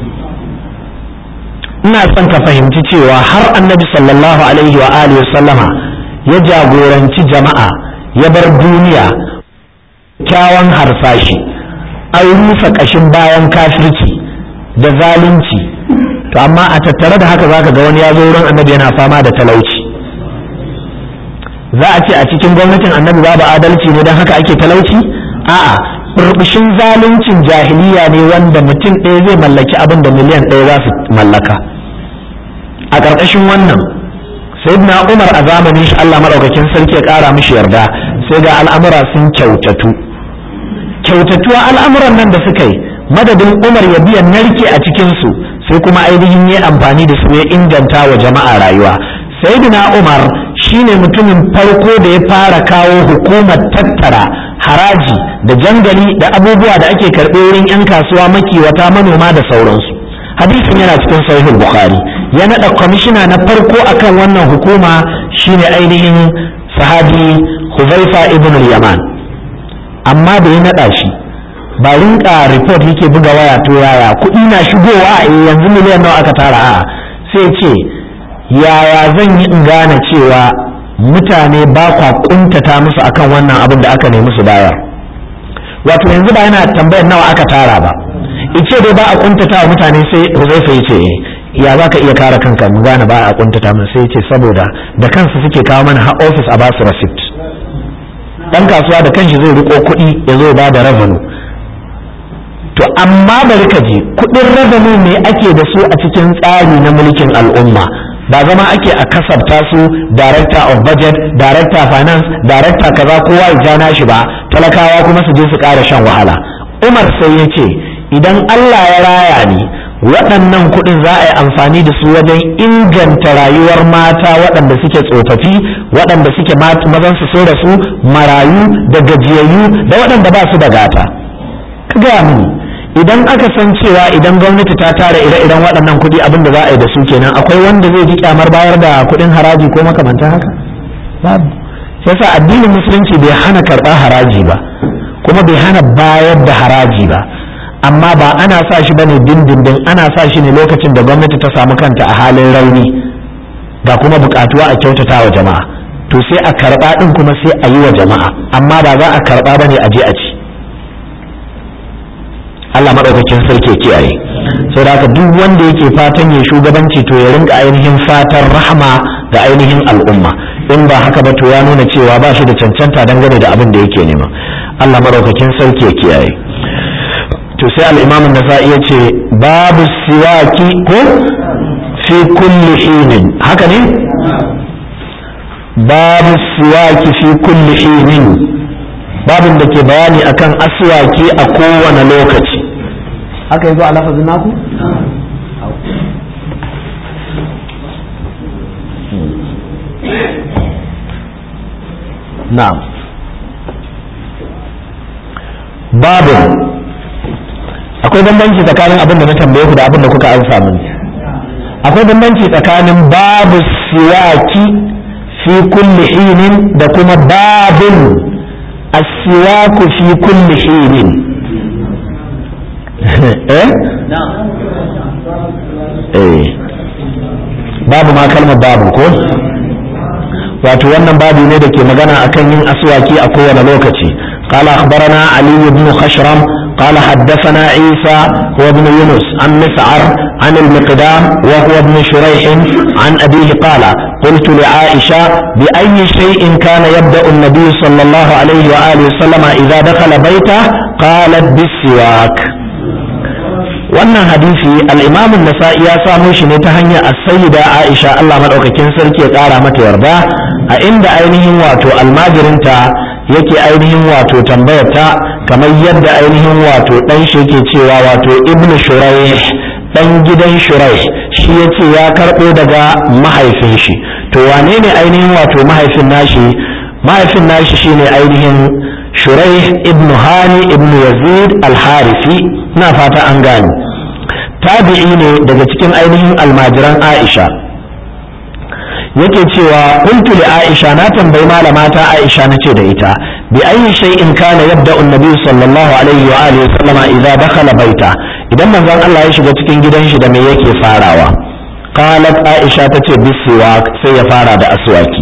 ina son ka fahimci cewa har annabi sallallahu alaihi wa alihi sallama ya jagoranci jama'a ya bar duniya kyawan harsashi an rufe ƙashin bayan kafirci da zalunci to amma a tattare da haka zaka ga wani ya zo wurin annabi yana fama da talauci za a ce a cikin gwamnatin annabi babu adalci ne don haka ake talauci a'a burbushin zaluncin jahiliya ne wanda mutum ɗaya zai mallaki abin da miliyan ɗaya za su mallaka a ƙarƙashin wannan sayyidina umar a zamanin shi allah maɗaukakin sarki ya ƙara mishi yarda sai ga al'amura sun kyautatu kyautatuwa al'amuran nan da suka yi madadin umar ya biya narke a cikinsu sai kuma ainihin ya amfani da su ya inganta wa jama'a rayuwa sayyidina umar shine mutumin farko da ya fara kawo hukumar tattara haraji da jangali da abubuwa da ake karɓe wurin 'yan kasuwa makiwata manoma da sauransu hadisin yana cikin sahihul bukhari ya naɗa kwamishina na farko akan wannan hukuma shine ainihin sahabi huzaifa ibn yaman amma da ya naɗa shi ba rinka report yake buga waya to yaya kuɗi na shigowa a yanzu miliyan nawa aka tara a sai ce yaya zan yi in gane cewa mutane ba kwa kuntata musu akan wannan abin da aka nemi su bayar wato yanzu ba yana tambayar nawa aka tara ba ice dai ba a kuntata wa mutane sai Huzaifa ya ce ya za ka iya kare kanka mu gane ba a kuntata mun sai ce saboda da kansu suke kawo mana har office a basu receipt dan kasuwa da kanshi zai riko kuɗi ya zo ba da revenue to amma bari ka ji kuɗin revenue ne ake da su a cikin tsari na mulkin al'umma ba zama ake a kasafta su director of budget director finance director kaza kowa ya ja shi ba talakawa kuma su je su ƙara shan wahala umar sai ya ce idan allah ya raya ni waɗannan kuɗin za a yi amfani da su wajen inganta rayuwar mata waɗanda suke tsofaffi waɗanda suke mazan su so da su marayu da gajiyayyu da waɗanda ba su da gata ka gaya mini idan aka san cewa idan gwamnati ta tara ire-iren waɗannan kuɗi abin da za a yi da su kenan akwai wanda zai ji kyamar bayar da kuɗin haraji ko makamantan haka babu sai yasa addinin musulunci bai hana karɓar haraji ba kuma bai hana bayar da haraji ba amma ba ana sa shi bane dindindin ana sa shi ne lokacin da gwamnati ta samu kanta a halin rauni ga kuma bukatuwa a kyautata wa jama'a to sai a karɓa ɗin kuma sai a yi wa jama'a amma ba za a karɓa bane a je a ci Allah maɗaukakin sarki ya kiyaye sau da haka duk wanda yake fatan ya shugabanci to ya rinka ainihin fatan rahama ga ainihin al'umma in ba haka ba to ya nuna cewa ba shi da cancanta dangane da abin da yake nema Allah maɗaukakin sarki ya kiyaye to sai al-imam an-nasa'i ya ce babu siwaki ko fi kulli hinin haka ne babu siwaki fi kulli hinin babin da ke bayani akan aswaki a kowane lokaci haka yanzu a lafazin naku? na'am babin akwai bambanci tsakanin abin da na tambaye ku da abin da kuka amsa mini akwai bambanci tsakanin babu siwaki fi kulli hinin da kuma babin asiwaku fi kulli hinin eh eh babu ma kalmar babu ko wato wannan babu ne da ke magana akan yin aswaki a kowane lokaci قال أخبرنا علي بن خشرم قال حدثنا عيسى هو ابن يونس عن مسعر عن المقدام وهو ابن شريح عن أبيه قال قلت لعائشة بأي شيء كان يبدأ النبي صلى الله عليه وآله وسلم إذا دخل بيته قالت بالسواك wannan hadisi al'imamun nasa'i ya samo shi ne ta hanyar as-sayyida aisha Allah madaukakin sarki ya kara mata yarda a inda ainihin wato almajirinta yake ainihin wato tambayarta kamar yadda ainihin wato dan shi yake cewa wato ibn shuraih dan gidan shuraih shi yace ya karbo daga mahaifin shi to wane ne ainihin wato mahaifin nashi mahaifin nashi shine ainihin shuraih ibn hani ibn yazid al-harisi na fata an gane tabi'i ne daga cikin ainihin almajiran aisha yake cewa kuntu li aisha na tambayi malamata aisha na ce da ita bi ayi shay'in kana yabda annabi sallallahu alaihi wa alihi sallama idza dakhala baita idan manzon Allah ya shiga cikin gidan shi da me yake farawa qalat aisha tace bisiwak sai ya fara da aswaki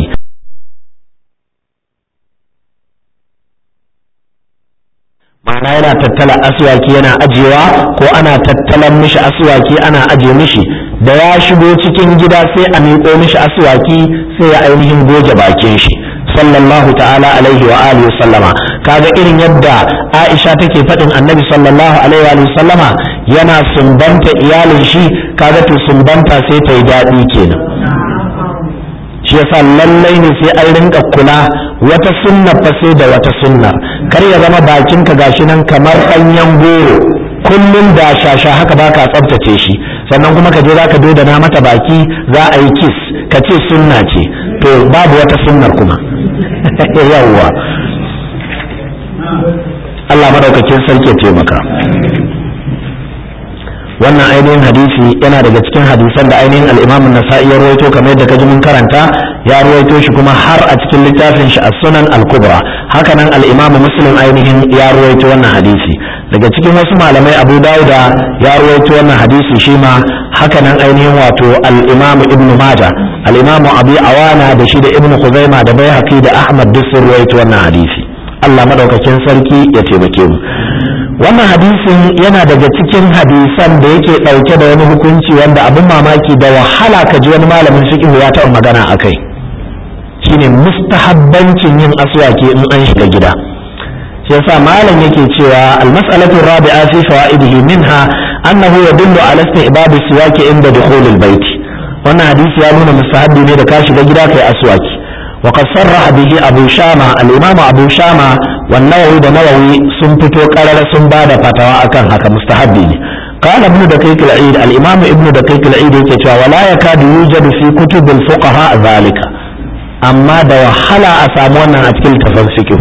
ma'ana yana tattala aswaki yana ajewa ko ana tattalan mishi aswaki ana aje mishi da ya shigo cikin gida sai a miƙo mishi aswaki sai ya ainihin goge bakin shi sallallahu ta'ala alaihi wa alihi sallama kaga irin yadda Aisha take faɗin Annabi sallallahu alaihi wa sallama yana sumbanta iyalin shi kaga to sumbanta sai ta yi daɗi kenan shi yasa lallai ne sai an rinka kula wata sunna fa sai da wata sunna kar ya zama bakinka gashi nan kamar ɗanyen goro kullum da shasha haka baka tsaftace shi sannan kuma ka je za ka dodana mata baki za a yi kis ka ce sunna ce to babu wata sunnar kuma yawwa Allah madaukakin sarki ya taimaka wannan ainihin hadisi yana daga cikin hadisan da ainihin al-Imam nasai ya rawaito kamar yadda kaji mun karanta ya rawaito shi kuma har a cikin littafin shi as-Sunan al-Kubra hakanan al-imamu muslim ainihin ya ruwaito wannan hadisi daga cikin wasu malamai abu dauda ya ruwaito wannan hadisi shi ma hakanan ainihin wato al-imamu ibn majah al-imamu abi awana da shi da ibn khuzaima da baihaqi da ahmad duk sun ruwaito wannan hadisi Allah madaukakin sarki ya taimake mu wannan hadisin yana daga cikin hadisan da yake ɗauke da wani hukunci wanda abin mamaki da wahala ka ji wani malamin fiqh ya taɓa magana a kai shine mustahabbancin yin aswaki in an shiga gida shi yasa malam yake cewa almas'alatu rabi'a fi fawaidihi minha annahu yadullu ala istihbab siwaki inda dukhul albayt wannan hadisi ya nuna mustahabbi ne da ka shiga gida kai aswaki وقد صرح به أبو شامة الإمام أبو شامة والنووي ده نووي سنفتو قرر سنباد فتوى أكن هكا مستحبين قال ابن دقيق العيد الإمام ابن دقيق العيد يكتوى ولا يكاد يوجد في كتب الفقهاء ذلك أما ده وحلا أسامونا أتكل تفنسكه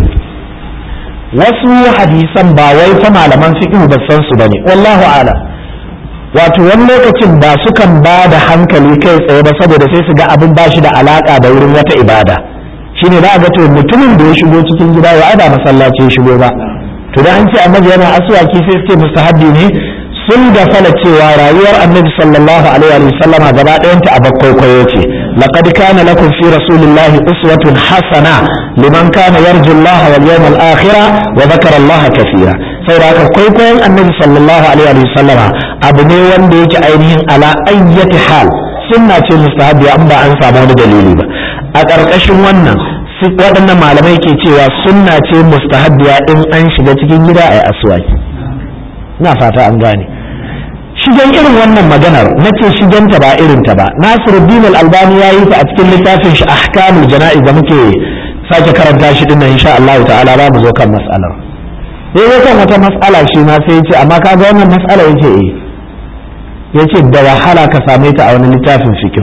wasu hadisan ba wai fa malaman fiqh ba san su bane wallahu a'lam wato wani lokacin ba sukan ba da hankali kai tsaye ba saboda sai su ga abin ba shi da alaka da wurin wata ibada shine za a ga to mutumin da ya shigo cikin gida ya ba masallaci ya shigo ba to da an ce annabi yana aswaki sai su ce mustahabbi ne sun da fala cewa rayuwar annabi sallallahu alaihi wa sallama gaba ɗayanta a bakwaikwayo ce laqad kana lakum fi rasulillahi uswatun hasana liman kana yarju Allah wal yawmal akhir wa dhakara Allah kaseera saboda haka kwaikwayon annabi sallallahu alaihi wa sallama abu ne wanda yake ainihin ala ayyati hal sunna ce mustahabbi an ba an samu wani dalili ba a ƙarƙashin wannan waɗannan malamai ke cewa sunna ce mustahabbiya in an shiga cikin gida a yi aswaki ina fata an gane shigen irin wannan maganar na ce shigenta ba irin ta ba nasiruddin al-albani ya yi ta a cikin littafin shi ahkamul jana'iz da muke sake karanta shi dinnan insha Allah ta'ala ba mu zo kan mas'alar sai ya kan wata mas'ala shi ma sai ya ce amma kaga wannan mas'ala yace eh yace da wahala ka same ta a wani littafin fiqh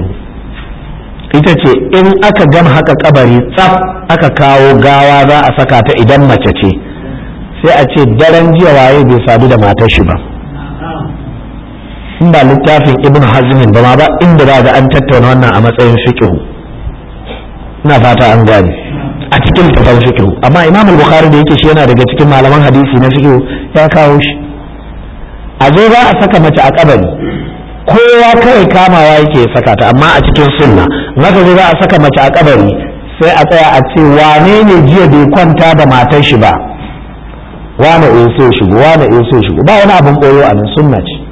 ita ce in aka gama haka kabari tsaf aka kawo gawa za a saka ta idan mace ce sai a ce daren jiya waye bai sadu da matar shi ba in ba littafin ibn hazmin ba ma ba inda za ga an tattauna wannan a matsayin fiqh ina fata an gane a cikin littafin fiqh amma imam al-bukhari da yake shi yana daga cikin malaman hadisi na fiqh ya kawo shi a zo za a saka mace a kabari kowa kawai kamawa yake saka ta amma a cikin sunna maka zo za a saka mace a kabari sai a tsaya a ce wane ne jiya bai kwanta da matar shi ba wane eh sai shigo wane eh sai shigo ba wani abin koyo a nan sunna ce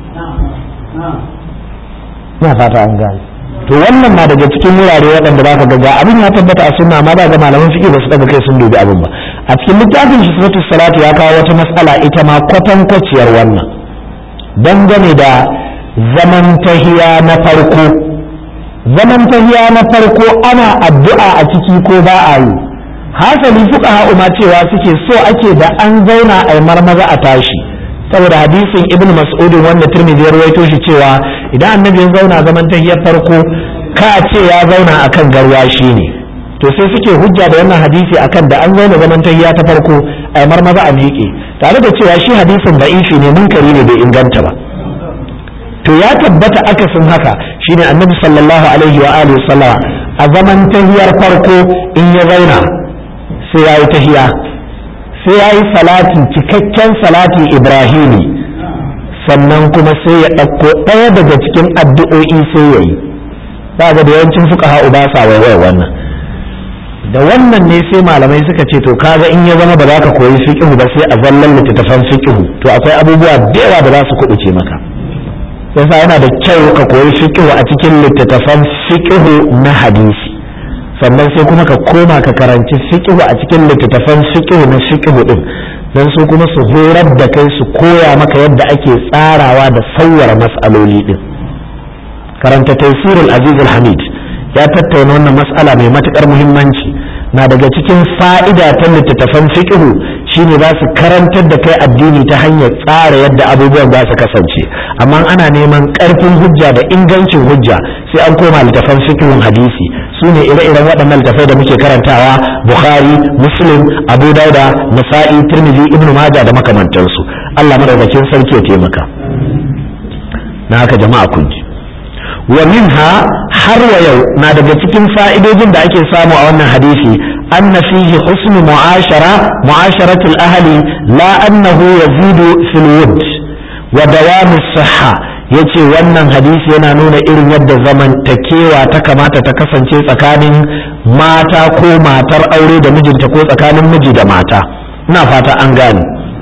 ina fata an gane to wannan na daga cikin wurare waɗanda ba ka ga ga abin ya tabbata a sunna amma ba ga malaman fiqh ba su daga kai sun dubi abin ba a cikin littafin shi suratul salatu ya kawo wata mas'ala ita ma kwatankwaciyar wannan dangane da zaman tahiya na farko zaman tahiya na farko ana addu'a a ciki ko ba a yi hasali fuqaha ma cewa suke so ake da an zauna a marmaza a tashi saboda hadisin ibnu mas'ud wanda tirmidhi ya rawaito shi cewa idan annabi ya zauna zaman tahiyar farko ka ce ya zauna akan garwashi ne to sai suke hujja da wannan hadisi akan da an zauna zaman tahiya ta farko a marmaza a miƙe tare da cewa shi hadisin da'ifi ne munkari ne bai inganta ba to ya tabbata akasin haka shine annabi sallallahu alaihi wa alihi sallama a zaman tahiyar farko in ya zauna sai ya yi tahiya sai ya yi salati cikakken salati ibrahimi sannan kuma sai ya ɗauko ɗaya daga cikin addu'o'i sai ya yi ga da yawancin fuka ha'u ba sa waiwai wannan da wannan ne sai malamai suka ce to kaga in ya zama ba za ka koyi fiqhu ba sai a zallan littattafan fiqhu to akwai abubuwa da yawa da za su kubuce maka yasa yana da kyau ka koyi fiqhu a cikin littattafan fiqhu na hadisi sannan sai kuma ka koma ka karanci fiqhu a cikin littattafan fiqhu na fiqhu din dan su kuma su horar da kai su koya maka yadda ake tsarawa da sauwara mas'aloli din karanta tafsirul aziz hamid ya tattauna wannan mas'ala mai matukar muhimmanci na daga cikin fa'ida ta littattafan fiqhu shine za su karantar da kai addini ta hanyar tsara yadda abubuwan za su kasance amma ana neman karfin hujja da ingancin hujja sai an koma littattafan fiqhun hadisi su ne ire-iren waɗannan littattafai da muke karantawa bukhari muslim abu dauda nasa'i tirmidhi ibnu majah da makamantansu Allah madaukakin sarki ya taimaka na haka jama'a kun ji wa minha har wa yau na daga cikin fa'idojin da ake samu a wannan hadisi أن فيه حسن معاشرة معاشرة الأهل لا أنه يزيد في الود ودوام الصحة yace wannan hadisi yana nuna irin yadda zamantakewa ta kamata ta kasance tsakanin mata ko matar aure da mijinta ko tsakanin miji da mata ina fata an gane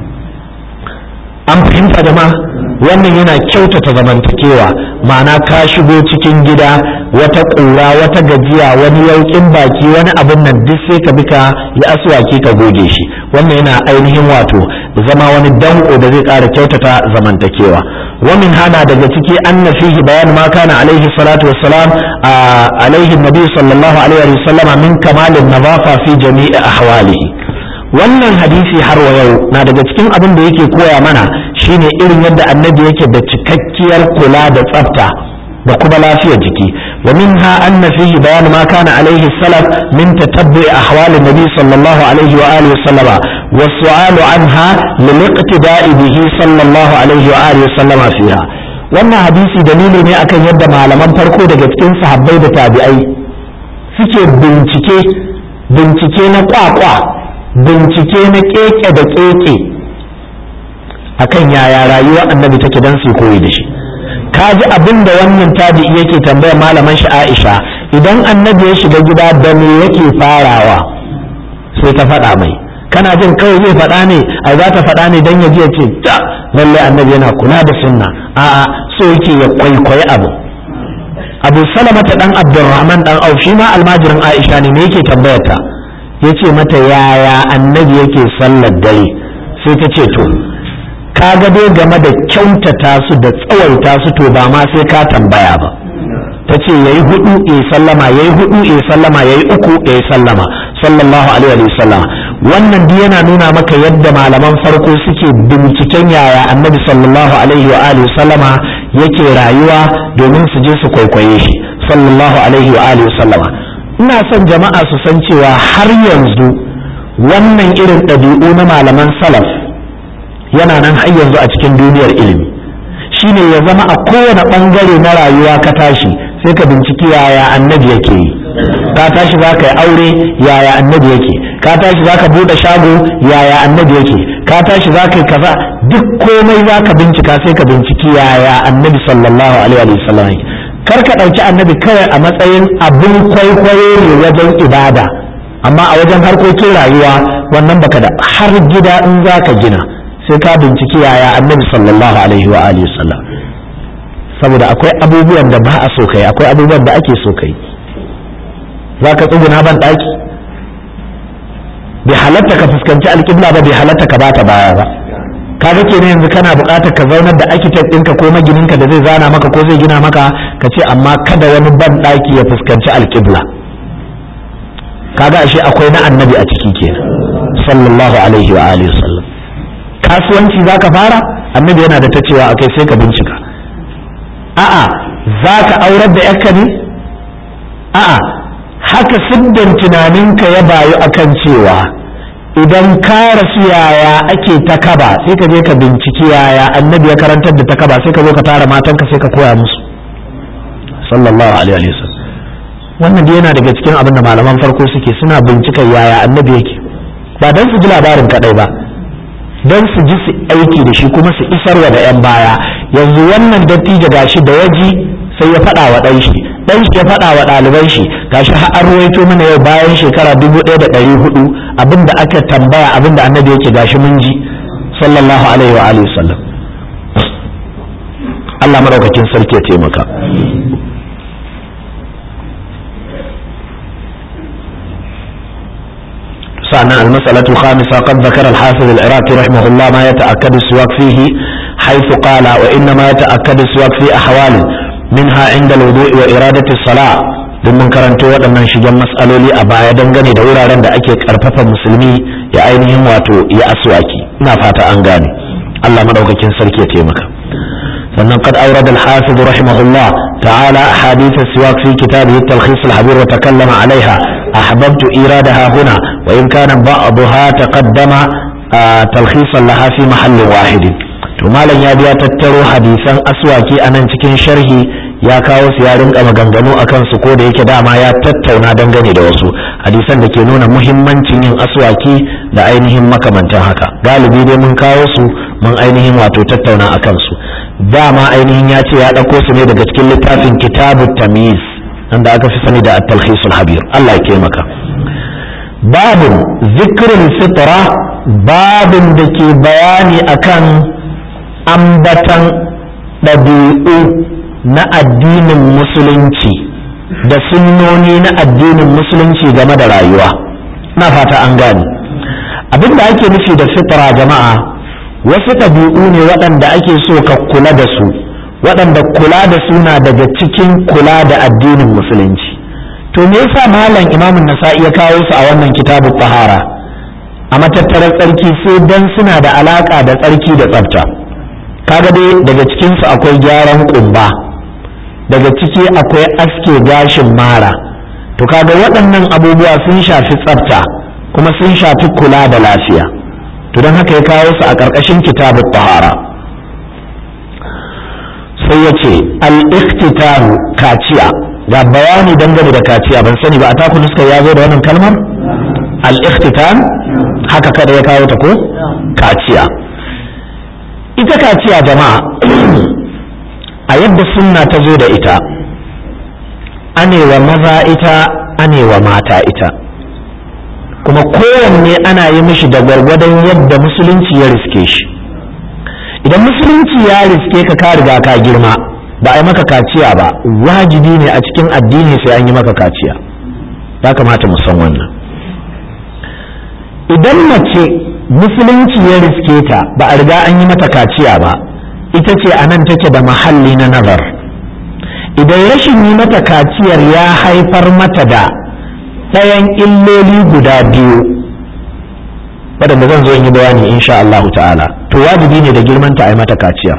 an fahimta da ma wannan yana kyautata zamantakewa ma'ana ka shigo cikin gida wata ƙura wata gajiya wani yauƙin baki wani abin nan duk sai ka bi ka yi aswaki ka goge shi wannan yana ainihin wato zama wani danko da zai ƙara kyautata zamantakewa ومن هذا daga ciki anna fihi bayan ma kana alaihi salatu wassalam alaihi nabi sallallahu alaihi wa sallama min kamalin nadafa fi jami'i ahwalihi wannan hadisi har wa yau na daga cikin abin da yake koya mana shine irin yadda annabi yake da cikakkiyar kula da tsafta da kuma lafiyar jiki wa minha anna fihi bayan ma kana alaihi salaf min tatabbu'i ahwalin nabi sallallahu alaihi wa alihi wa sallama والسؤال عنها للاقتداء به صلى الله عليه وآله وسلم فيها wannan hadisi dalili ne akan yadda malaman farko daga cikin sahabbai da tabi'ai suke bincike bincike na kwakwa bincike na keke da keke akan yaya rayuwa annabi take dan su koyi da shi kaji abin da wannan tabi'i yake tambayar malaman shi Aisha idan annabi ya shiga gida da me yake farawa sai ta faɗa mai kana jin kawai zai faɗa ne a za ta faɗa ne don ya ji ya ce ta lallai annabi yana kula da sunna a'a so yake ya kwaikwayi abu abu salama ta dan abdurrahman dan auf shi ma almajirin aisha ne me yake tambayar ta ya ce mata yaya annabi yake sallar dare sai ta ce to kaga dai game da kyautata su da tsawaita su to ba ma sai ka tambaya ba ta ce yayi hudu ya sallama yayi hudu ya sallama yayi uku ya sallama sallallahu alaihi wa sallam wannan duk yana nuna maka yadda malaman farko suke binciken yaya annabi sallallahu alaihi wa alihi sallama yake rayuwa domin su je su kwaikwaye shi sallallahu alaihi wa alihi sallama ina son jama'a su san cewa har yanzu wannan irin ɗabi'u na malaman salaf yana nan har yanzu a cikin duniyar ilimi shine ya zama a kowane ɓangare na rayuwa ka tashi sai ka binciki yaya annabi yake yi ka tashi za ka yi aure yaya annabi yake ka tashi za ka buɗe shago yaya annabi yake ka tashi za ka yi kaza duk komai za ka bincika sai ka binciki yaya annabi sallallahu alaihi wa sallam kar ka ɗauki annabi kawai a matsayin abin kwaikwayo ne wajen ibada amma a wajen harkokin rayuwa wannan baka da har gida in za ka gina sai ka binciki yaya annabi sallallahu alaihi wa alihi sallam saboda akwai abubuwan da ba a so kai akwai abubuwan da ake so kai za ka tsuguna ban ɗaki bai halatta ka fuskanci alƙibla ba bai halatta ka bata baya ba ka ga kenan yanzu kana buƙatar ka zaunar da architect ɗinka ko magininka da zai zana maka ko zai gina maka ka ce amma kada wani ban ɗaki ya fuskanci alƙibla kaga ashe akwai na annabi a ciki kenan sallallahu alaihi wa alihi sallam kasuwanci zaka fara annabi yana da ta cewa akai sai ka bincika a'a zaka aurar da yakka ne a'a haka siddan tunaninka ya bayu akan cewa idan ka rasu yaya ake ta kaba sai ka je ka binciki yaya annabi ya karantar da ta kaba sai ka zo ka tara matanka sai ka koya musu sallallahu alaihi wa sallam wannan dai yana daga cikin abin da malaman farko suke suna bincika yaya annabi yake ba don su ji labarin kadai ba don su ji su aiki da shi kuma su isarwa da yan baya yanzu wannan dattijo gashi da yaji sai ya faɗa wa ɗan shi ɗan shi ya faɗa wa ɗaliban shi gashi har an ruwaito mana yau bayan shekara dubu ɗaya da ɗari hudu abin da aka tambaya abin da annabi yake gashi mun ji sallallahu alaihi wa alihi sallam Allah madaukakin sarki ya taimaka سأنا المسألة الخامسة قد ذكر الحافظ العراقي رحمه الله ما يتأكد السواك فيه حيث قال وإنما يتأكد السواك في أحوال منها عند الوضوء وإرادة الصلاة domin karanto waɗannan shigen matsaloli a baya dangane da wuraren da ake ƙarfafa musulmi ya ainihin wato ya aswaki ina fata an gane Allah madaukakin sarki ya taimaka sannan qad awrada al-hafiz rahimahullah ta'ala ahadith as-siwak fi kitabihi at-talkhis al-habir wa takallama 'alayha أحببت إيرادها هنا وإن كان بعضها تقدم تلخيصا لها في محل واحد to malam ya biya tattaro hadisan aswaki a nan cikin sharhi ya kawo su ya rinka maganganu a kansu ko da yake dama ya tattauna dangane da wasu hadisan da ke nuna muhimmancin yin aswaki da ainihin makamantan haka galibi dai mun kawo su mun ainihin wato tattauna a kansu dama ainihin ya ce ya ɗauko su ne daga cikin littafin kitabu tamiz da aka fi sani da at-talkhisul habir Allah ya taimaka babin zikirin fitra babin da ke bayani akan ambatan ɗabi'u na addinin musulunci da sunnoni na addinin musulunci game da rayuwa na fata an gane abin da ake nufi da fitra jama'a wasu ɗabi'u ne waɗanda ake so ka kula da su waɗanda kula da su na daga cikin kula da addinin musulunci to me yasa malam imamun nasa'i ya kawo su a wannan kitabu tahara a matattarar tsarki sai dan suna da alaka da tsarki da tsafta kaga dai daga cikin su akwai gyaran kumba daga ciki akwai aske gashin mara to kaga waɗannan abubuwa sun shafi tsafta kuma sun shafi kula da lafiya to don haka ya kawo su a ƙarƙashin kitabu tahara sai ya ce al-iktitaru kaciya ga bayani dangane da kaciya ban sani ba a taku nuska ya zo da wannan kalmar al-ikhtitan haka kada ya kawo ta ko kaciya ita kaciya jama'a a yadda sunna ta zo da ita anewa maza ita anewa mata ita kuma kowanne ana yi mishi da gwargwadon yadda musulunci ya riske shi idan musulunci ya riske ka ka riga ka girma ba a yi maka kaciya ba wajibi ne a cikin addini sai an yi maka kaciya ya kamata mu san wannan idan mace musulunci ya riske ta ba a riga an yi mata kaciya ba ita ce a nan take da mahalli na nazar idan rashin yi mata kaciyar ya haifar mata da ɗayan illoli guda biyu waɗanda zan zo in yi bayani insha Allahu ta'ala to wajibi ne da girmanta a yi mata kaciyar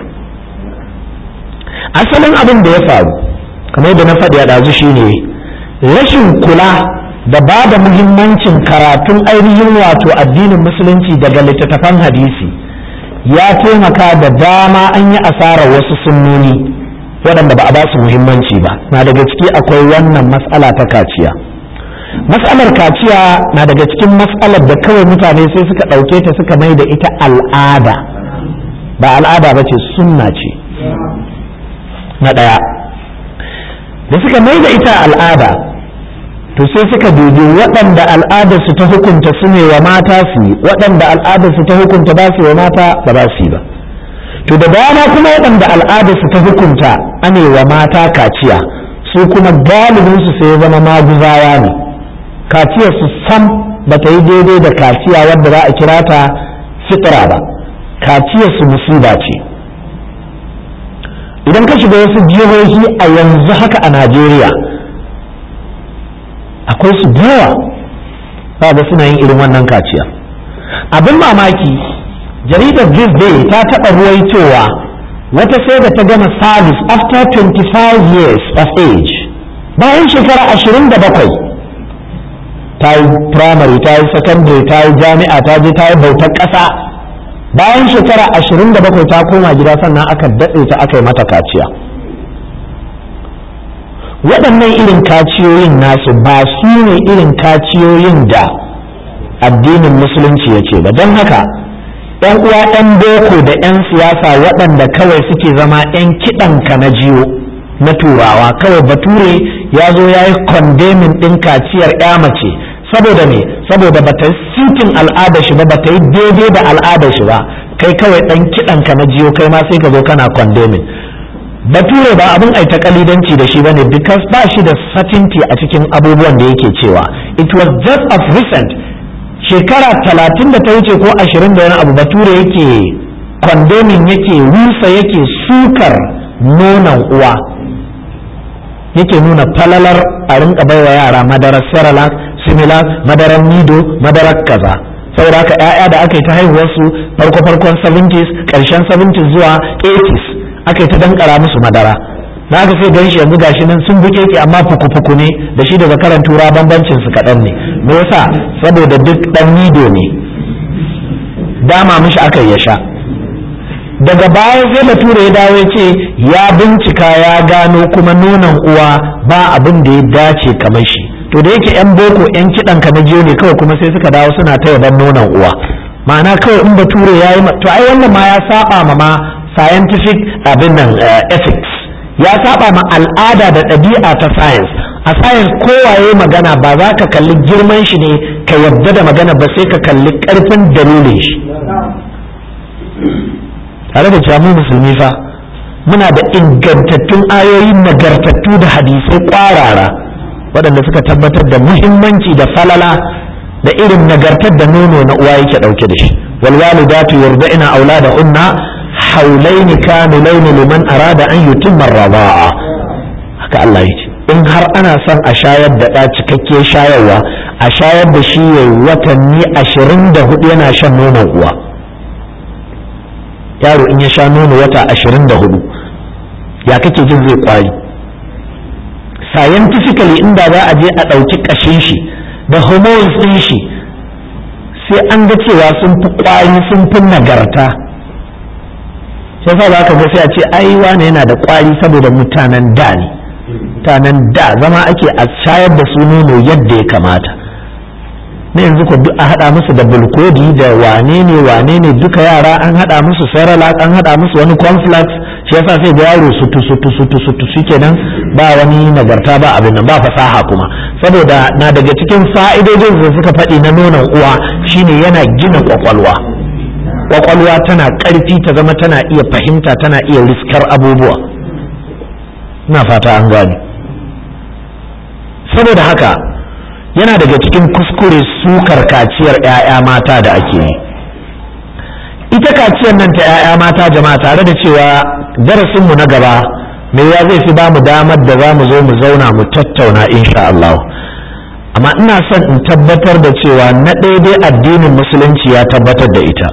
asalin abin da ya faru kamar da na faɗi a ɗazu shine rashin kula da ba da muhimmancin karatun ainihin wato addinin musulunci daga littattafan hadisi ya taimaka da dama an yi asarar wasu sunnoni waɗanda ba a ba su muhimmanci ba na daga ciki akwai wannan matsala ta kaciya matsalar kaciya na daga cikin matsalar da kawai mutane sai suka ɗauke ta suka mai da ita al'ada ba al'ada ba ce sunna ce na ɗaya da suka mai da ita al'ada to sai suka dubi waɗanda al'adarsu ta hukunta su ne wa mata su yi waɗanda al'adarsu ta hukunta ba su wa mata ba ba su yi ba to da dama kuma waɗanda al'adarsu ta hukunta ane wa mata kaciya su kuma galibinsu sai zama maguzawa ne kaciyar su sam ba ta yi daidai da kaciya wadda za a kira ta fitra ba kaciyar su musiba ce idan ka shiga wasu jihohi a yanzu haka a najeriya akwai su yawa ba da suna yin irin wannan kaciya abin mamaki jaridar this day ta taɓa ruwaitowa wata sai da ta gama service after 25 years of age bayan shekara 27 ta yi primary ta yi secondary ta yi jami'a ta je ta yi bautar ƙasa bayan shekara 27 ta koma gida sannan aka datse ta aka yi mata kaciya waɗannan irin kaciyoyin nasu ba su ne irin kaciyoyin da addinin musulunci ya ce ba don haka ‘yan uwa ‘yan boko da ‘yan siyasa waɗanda kawai suke zama ‘yan kiɗanka na jiyo na turawa kawai bature ya zo ya yi kondemin ɗin kaciyar ‘ya mace saboda me saboda ba ta yi sitin al'adar shi ba ba ta yi daidai da al'adar shi ba kai kawai ɗan kiɗanka na jiyo kai ma sai ka zo kana kondemin bature ba abin ai ta kalidanci da shi bane because ba shi da certainty a cikin abubuwan da yake cewa it was just of recent shekara talatin da ta wuce ko ashirin da wani abu bature yake condemning yake rusa yake sukar nonon uwa yake nuna falalar a rinka baiwa yara madarar cerelac similac madarar nido madarar kaza saboda haka 'ya'ya da aka yi ta haihuwarsu farko farkon 70s ƙarshen 70s zuwa 80s aka yi ta dankara musu madara na aka sai ganshi yanzu gashi nan sun buke ki amma fuku-fuku ne da shi daga karan tura bambancin su kaɗan ne me yasa saboda duk ɗan nido ne dama mishi aka ya sha daga baya sai bature ya dawo ya ce ya bincika ya gano kuma nonon uwa ba abin da ya dace kamar shi to da yake yan boko yan kiɗan ka na jiyo ne kawai kuma sai suka dawo suna ta yaban nonon uwa ma'ana kawai in bature ya yi to ai wannan ma ya saba ma ma scientific abin nan ethics ya saba ma al'ada da ɗabi'a ta science a science kowaye magana ba za ka kalli girman shi ne ka yarda da magana ba sai ka kalli ƙarfin dalilin shi tare da cewa mu musulmi fa muna da ingantattun ayoyi nagartattu da hadisai ƙwarara waɗanda suka tabbatar da muhimmanci da falala da irin nagartar da nono na uwa yake ɗauke da shi walwalidatu yurda'ina auladahunna haulaini kamilaini liman arada an yutimma radaa haka Allah ya ce in har ana son a shayar da ɗa cikakke shayarwa a shayar da shi yayi watanni ashirin da hudu yana shan nonon uwa yaro in ya sha nono wata ashirin da hudu ya kake jin zai kwari scientifically inda za a je a ɗauki ƙashin shi da hormones ɗin shi sai an ga cewa sun fi kwari sun fi nagarta sai sa za ka ga sai a ce ai wane yana da kwari saboda mutanen da ne mutanen da zama ake a shayar da su nono yadda ya kamata na yanzu ko duk a haɗa musu da bulkodi da wane ne wane ne duka yara an haɗa musu sarala an haɗa musu wani cornflakes shi yasa sai ga yaro sutu sutu sutu sutu shikenan ba wani nagarta ba abin nan ba fasaha kuma saboda na daga cikin fa'idojin da suka faɗi na nonon uwa shine yana gina kwakwalwa kwakwalwa tana ƙarfi ta zama tana iya fahimta tana iya riskar abubuwa ina fata an gane saboda haka yana daga cikin kuskure sukar kaciyar 'ya'ya mata da ake yi ita kaciyar nan ta 'ya'ya mata jama'a tare da cewa darasinmu na gaba mai ya zai fi ba mu damar da za mu zo mu zauna mu tattauna insha Allah amma ina son in tabbatar da cewa na daidai addinin musulunci ya tabbatar da ita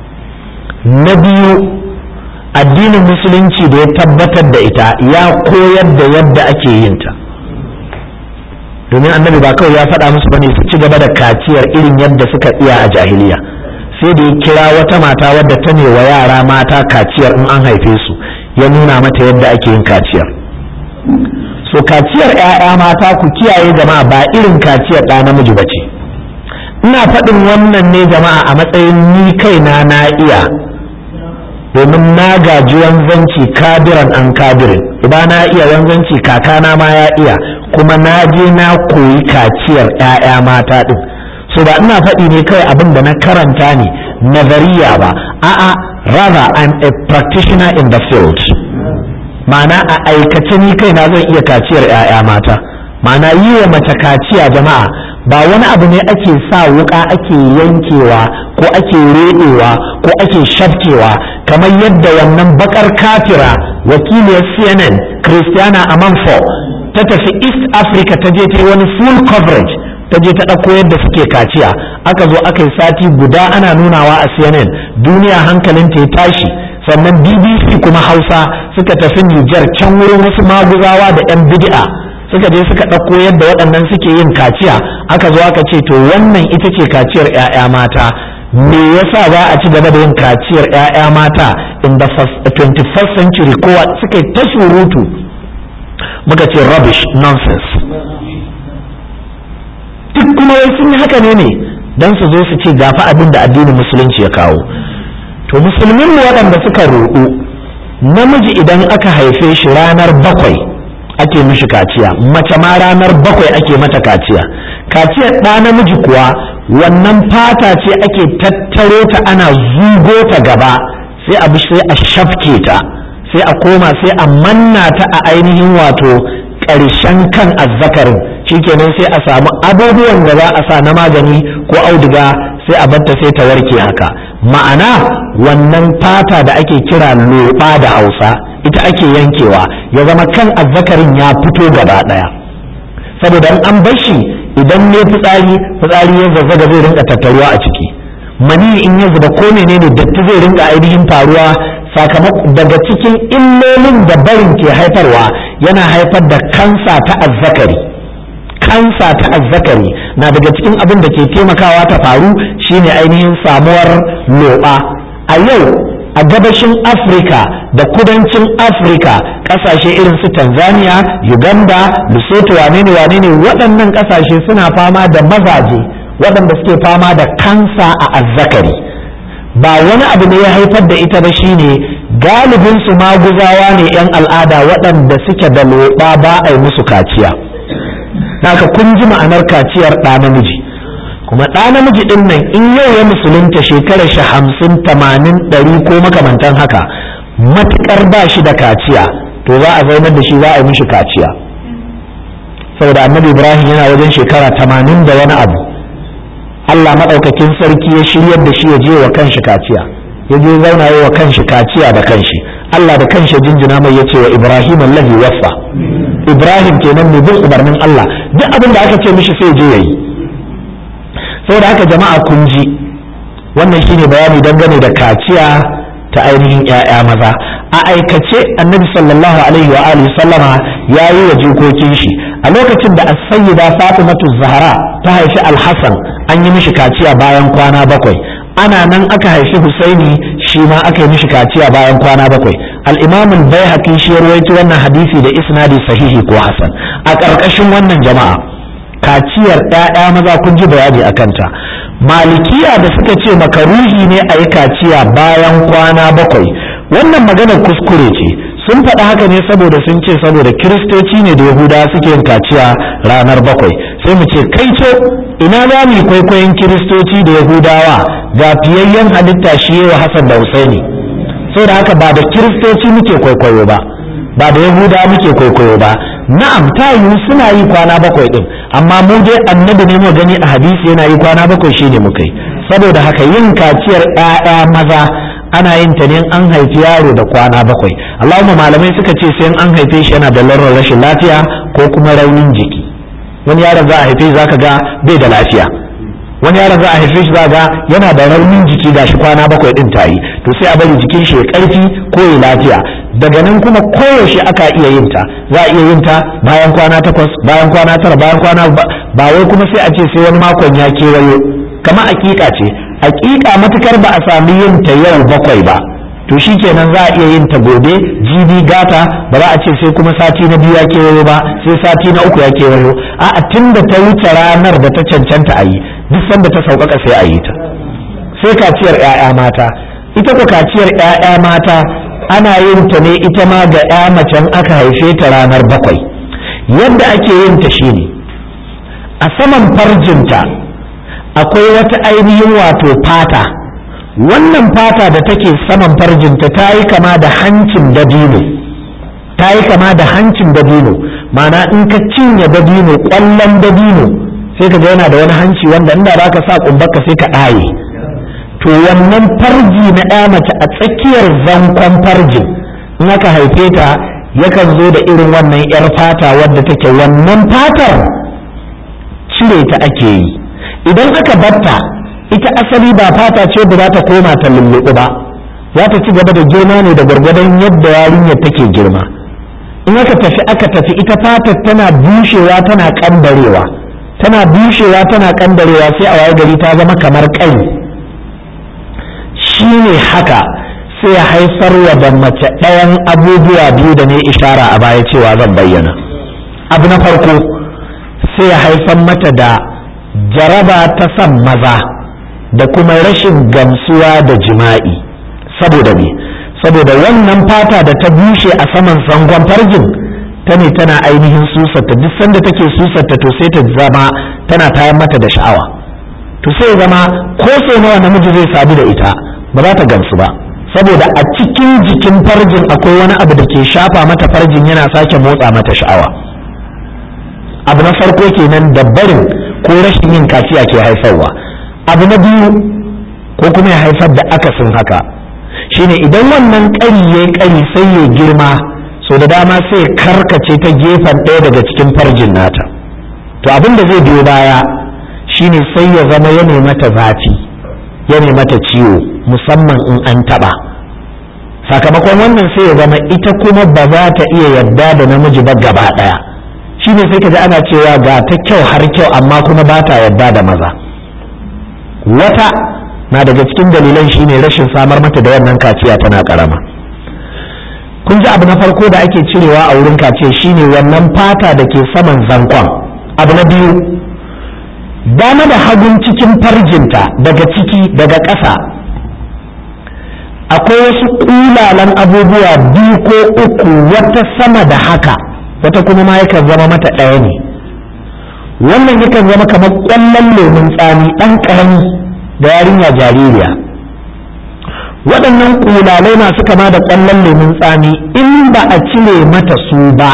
na biyu addinin musulunci da ya tabbatar da ita ya koyar da yadda ake yin ta domin annabi ba kawai ya faɗa musu bane su ci gaba da kaciyar irin yadda suka iya a jahiliya sai da ya kira wata mata wadda ta ne wa yara mata kaciyar in an haife su ya nuna mata yadda ake yin kaciyar so kaciyar 'ya'ya mata ku kiyaye jama'a ba irin kaciyar ɗa namiji ba ce ina faɗin wannan ne jama'a a matsayin ni kaina na iya domin na gaji wanzanci kabiran an kabirin ba na iya wanzanci kakana ma ya iya kuma na je na koyi kaciyar 'ya'ya mata ɗin so ba ina faɗi ne kawai abin da na karanta ne nazariya ba a'a rather I'm a practitioner in the field ma'ana a aikace ni kaina zan iya kaciyar 'ya'ya mata ma'ana yi wa mace kaciya jama'a ba wani abu ne ake sa wuka ake yankewa ko ake reɗewa ko ake shafkewa kamar yadda wannan bakar kafira wakiliyar cnn christiana amanfo ta tafi east africa ta je ta yi wani full coverage ta je ta ɗauko yadda suke kaciya aka zo aka yi sati guda ana nunawa a cnn duniya hankalinta ya tashi sannan bbc kuma hausa suka tafi nijar can wurin wasu maguzawa da 'yan bid'a suka je suka ɗauko yadda waɗannan suke yin kaciya aka zo aka ce to wannan ita ce kaciyar 'ya'ya mata me yasa za a ci gaba da yin kaciyar 'ya'ya mata in the 21st century kowa suka yi ta surutu muka ce rubbish nonsense duk kuma wai sun yi haka ne ne don su zo su ce gafa abin da addinin musulunci ya kawo to musulmin mu waɗanda suka roƙo namiji idan aka haife shi ranar bakwai ake mishi kaciya mace ma ranar bakwai ake mata kaciya kaciyar ɗa namiji kuwa wannan fata ce ake tattaro ta ana zugo ta gaba sai a sai a shafke ta sai a koma sai a manna ta a ainihin wato ƙarshen kan azzakarin shikenan sai a samu abubuwan da za a sa na magani ko auduga sai a batta sai ta warke haka ma'ana wannan fata da ake kira loɓa da hausa ita ake yankewa ya zama kan azzakarin ya fito gaba ɗaya saboda an bar shi idan ne fitsari fitsari ya zazzaga zai rinka tattaruwa a ciki mani in ya zuba ko menene datti zai rinka ainihin faruwa sakamakon daga cikin illolin da barin ke haifarwa yana haifar da kansa ta azzakari kansa ta azzakari na daga cikin abin da ke taimakawa ta faru shine ainihin samuwar loɓa a yau a gabashin afirka da kudancin afirka ƙasashe irin su tanzania uganda lesotho wane ne wane ne waɗannan ƙasashe suna fama da mazaje waɗanda suke fama da kansa a azzakari ba wani abu ne ya haifar da ita ba shine galibin su maguzawa ne 'yan al'ada waɗanda suke da loɓa ba a yi musu kaciya haka kun ji ma'anar kaciyar ɗa namiji kuma ɗa namiji ɗin nan in yau ya musulunta shekarar shi hamsin tamanin ɗari ko makamantan haka matuƙar ba shi da kaciya to za a zaunar da shi za a yi mishi kaciya saboda annabi ibrahim yana wajen shekara tamanin da wani abu allah maɗaukakin sarki ya shiryar da shi ya je wa kanshi kaciya ya je zauna yi wa kanshi kaciya da kanshi allah da kanshi jinjina mai ya ce wa ibrahim allazi waffa ibrahim kenan mai bin umarnin allah duk abin da aka ce mishi sai je ya yi saboda haka jama'a kun ji wannan shine bayani dangane da kaciya ta ainihin 'ya'ya maza a aikace annabi sallallahu alaihi wa alihi sallama ya yi wa jikokin shi a lokacin da as-sayyida fatimatu zahra ta haifi al-hasan an yi mishi kaciya bayan kwana bakwai ana nan aka haifi husaini shi ma aka yi mishi kaciya bayan kwana bakwai al-imam al-baihaqi shi ya rawaito wannan hadisi da isnadi sahihi ko hasan a ƙarƙashin wannan jama'a kaciyar ɗaya maza kun ji bayani a kanta malikiya da suka ce makaruhi ne a yi kaciya bayan kwana bakwai wannan maganar kuskure ce sun faɗa haka ne saboda sun ce saboda kiristoci ne da yahudawa suke yin kaciya ranar bakwai sai mu ce kai ce ina za mu kwaikwayon kiristoci da yahudawa ga fiyayyen halitta shi wa hasan da husaini saboda haka ba da kiristoci muke kwaikwayo ba ba da yahudawa muke kwaikwayo ba na'am ta yiwu suna yi kwana bakwai din amma mu dai annabi ne mu gani a hadisi yana yi kwana bakwai shine muka yi saboda haka yin kaciyar ƴaƴa maza ana yin ta ne an haifi yaro da kwana bakwai Allahumma malamai suka ce sai an haife shi yana da larurar rashin lafiya ko kuma raunin jiki wani yaron za a haife shi zaka ga bai da lafiya wani yaron za a haife shi za ga yana da raunin jiki gashi kwana bakwai din tayi to sai a bari jikin shi ya karfi ko ya lafiya daga nan kuma koyaushe aka iya yin ta za a iya yin ta bayan kwana takwas bayan kwana tara bayan kwana ba wai kuma sai a ce sai wani makon ya kewayo kama aƙiƙa ce aƙiƙa matukar ba a sami yin ta yau bakwai ba to shikenan za a iya yin ta gobe jibi gata ba za a ce sai kuma sati na biyu ya kewayo ba sai sati na uku ya kewayo a'a tun da ta wuce ranar da ta cancanta a yi duk sanda ta sauƙaƙa sai a yi ta sai kaciyar 'ya'ya mata ita ko kaciyar 'ya'ya mata ana yin ta ne ita ma ga 'ya macen aka haife ta ranar bakwai yadda ake yin ta shine a saman farjinta akwai wata ainihin wato fata wannan fata da take saman farjinta ta yi kama da hancin dabino ta yi kama da hancin dabino mana in ka cinye dabino ƙwallon dabino sai ka ga yana da wani hanci wanda inda za ka sa kumbarka sai ka ɗaye to wannan farji na ɗaya mace a tsakiyar zankon farjin in aka haife ta yakan zo da irin wannan 'yar fata wadda take wannan fatar cire ta ake yi idan aka batta ita asali ba fata ce da za ta koma ta lulluɓu ba za ta ci gaba da girma ne da gwargwadon yadda yarinyar take girma in aka tafi aka tafi ita fatar tana bushewa tana kandarewa tana bushewa tana kandarewa sai a waye gari ta zama kamar kai shi ne haka sai ya haifar wa da mace ɗayan abubuwa biyu da ne ishara a baya cewa zan bayyana abu na farko sai ya haifar mata da jaraba ta san maza da kuma rashin gamsuwa da jima'i saboda me saboda wannan fata da ta bushe a saman sangon farjin ta ne tana ainihin susarta duk sanda take susarta to sai ta zama tana tayar mata da sha'awa to sai zama ko sau nawa namiji zai sadu da ita ba za ta gamsu ba saboda a cikin jikin farjin akwai wani abu da ke shafa mata farjin yana sake motsa mata sha'awa abu na farko kenan da barin ko rashin yin kaciya ke haifarwa abu na biyu ko kuma ya haifar da akasin haka shine idan wannan ƙari ya ƙari sai ya girma so da dama sai karkace ta gefen ɗaya daga cikin farjin nata to abin da zai biyo baya shine sai ya zama ya mata zafi ya mata ciwo musamman in an taɓa sakamakon wannan sai ya zama ita kuma ba za ta iya yarda da namiji ba gaba ɗaya shine sai ka ji ana cewa ga ta kyau har kyau amma kuma ba ta yarda da maza wata na daga cikin dalilan shine rashin samar mata da wannan kaciya tana karama kun ji abu na farko da ake cirewa a wurin kaciya shine wannan fata da ke saman zankon abu na biyu dama da hagun cikin farjinta daga ciki daga ƙasa akwai wasu ƙulalan abubuwa biyu ko uku wata sama da haka wata kuma ma yakan zama mata ɗaya ne wannan yakan zama kamar ƙwallon lemun tsami ɗan ƙarami da yarinya jaririya waɗannan ƙulalai masu kama da ƙwallon lemun tsami in ba a cire mata su ba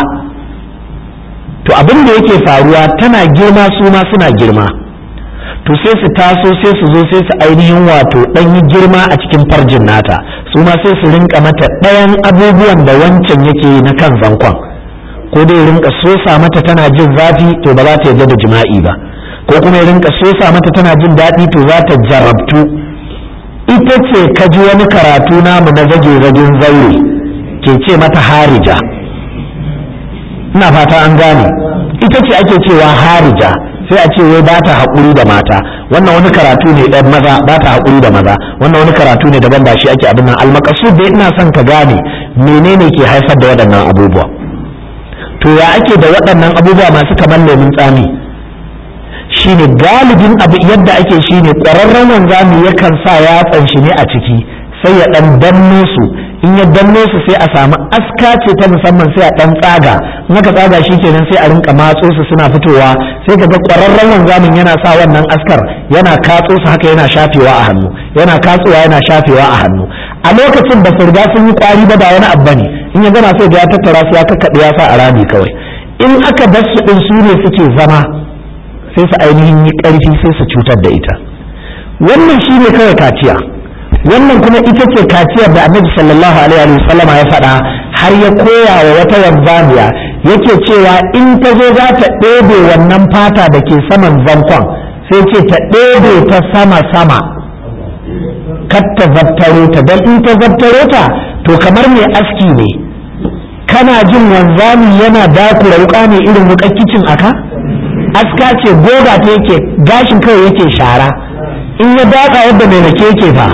to abin da yake faruwa tana girma su ma suna girma to sai su taso sai su zo sai su ainihin wato ɗan yi girma a cikin farjin nata su ma sai su rinka mata ɗayan abubuwan da wancan yake na kan zankon ko dai rinka sosa mata tana jin zafi to ba za ta yarda da jima'i ba ko kuma ya rinka sosa mata tana jin daɗi to za ta jarabtu ita ce ka ji wani karatu namu na zage zagen zaure ke ce mata harija ina fata an gane ita ce ake cewa harija sai a ce wai ba ta haƙuri da mata wannan wani karatu ne ɗan maza ba ta haƙuri da maza wannan wani karatu ne daban ba shi ake abin nan almakasu dai ina son ka gane menene ke haifar da waɗannan abubuwa to ya ake da waɗannan abubuwa masu kamar lemun tsami shine galibin abu yadda ake shine ƙwararren wanzami yakan sa yatsan shi ne a ciki sai ya ɗan danno su in ya danno su sai a samu aska ce ta musamman sai a ɗan tsaga in aka tsaga shi kenan sai a rinka matso su suna fitowa sai ka ga ƙwararren wanzamin yana sa wannan askar yana katso su haka yana shafewa a hannu yana katsowa yana shafewa a hannu a lokacin ba su riga sun yi ƙwari ba ba wani abu ne in ya gama sai ga ya tattara su ya kakkaɗe ya sa a rami kawai in aka bar su ɗin su ne suke zama sai su ainihin yi ƙarfi sai su cutar da ita wannan shi ne kawai kaciya wannan kuma ita ce kaciyar da annabi sallallahu alaihi wa sallama ya faɗa har ya koya wa wata wanzamiya yake cewa in ta zo za ta ɗebe wannan fata da ke saman zankon sai ce ta ɗebe ta sama sama kar ta zabtaro ta don in ta zabtaro ta to kamar mai aski ne kana jin wanzami yana dakura wuka ne irin wukar kicin aka aska ce goga ta yake gashin kawai yake shara in ya daka yadda mai rake yake fa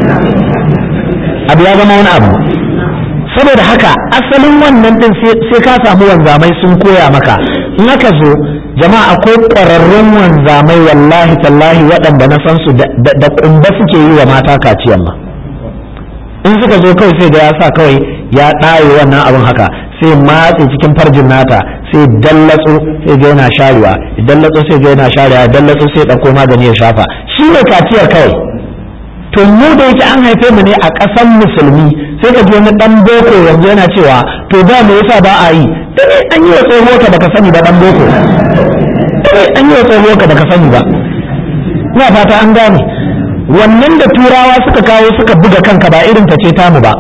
abu ya zama wani abu saboda haka asalin wannan din sai ka samu wanzamai sun koya maka in aka zo jama'a akwai ƙwararrun wanzamai wallahi tallahi waɗanda na san su da ƙumba suke yi wa mata kaciyan ma in suka zo kawai sai da ya sa kawai ya ɗaye wannan abin haka sai matse cikin farjin nata sai dallatso sai ga yana sharewa dallatso sai ga yana sharewa dallatso sai ɗauko magani ya shafa shi ne kaciyar kawai to mu da yake an haife mu ne a ƙasan musulmi sai ka ji wani ɗan boko yanzu yana cewa to da me yasa ba a yi dai an yi wa tsoho ka baka sani ba ɗan boko dai an yi wa tsoho ka baka sani ba ina fata an gane wannan da turawa suka kawo suka buga kanka ba irin ta ce tamu ba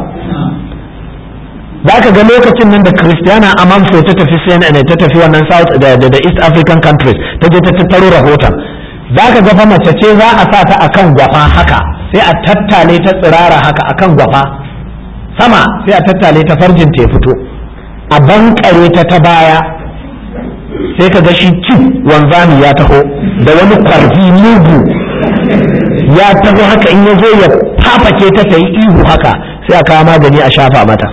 za ka ga lokacin nan da Christiana Amanfo ta tafi CNN ta tafi wannan South da, da, East African countries ta je ta tattaro rahoton za ka ga fa mace ce za a sa ta akan gwafa haka sai a tattale ta tsirara haka akan gwafa sama sai a tattale ta farjin ta fito a bankare ta ta baya sai ka ga shi cin wanzami ya taho da wani kwarfi mugu ya taho haka in ya zo ya fafake ta ta yi ihu haka sai a kawo magani a shafa mata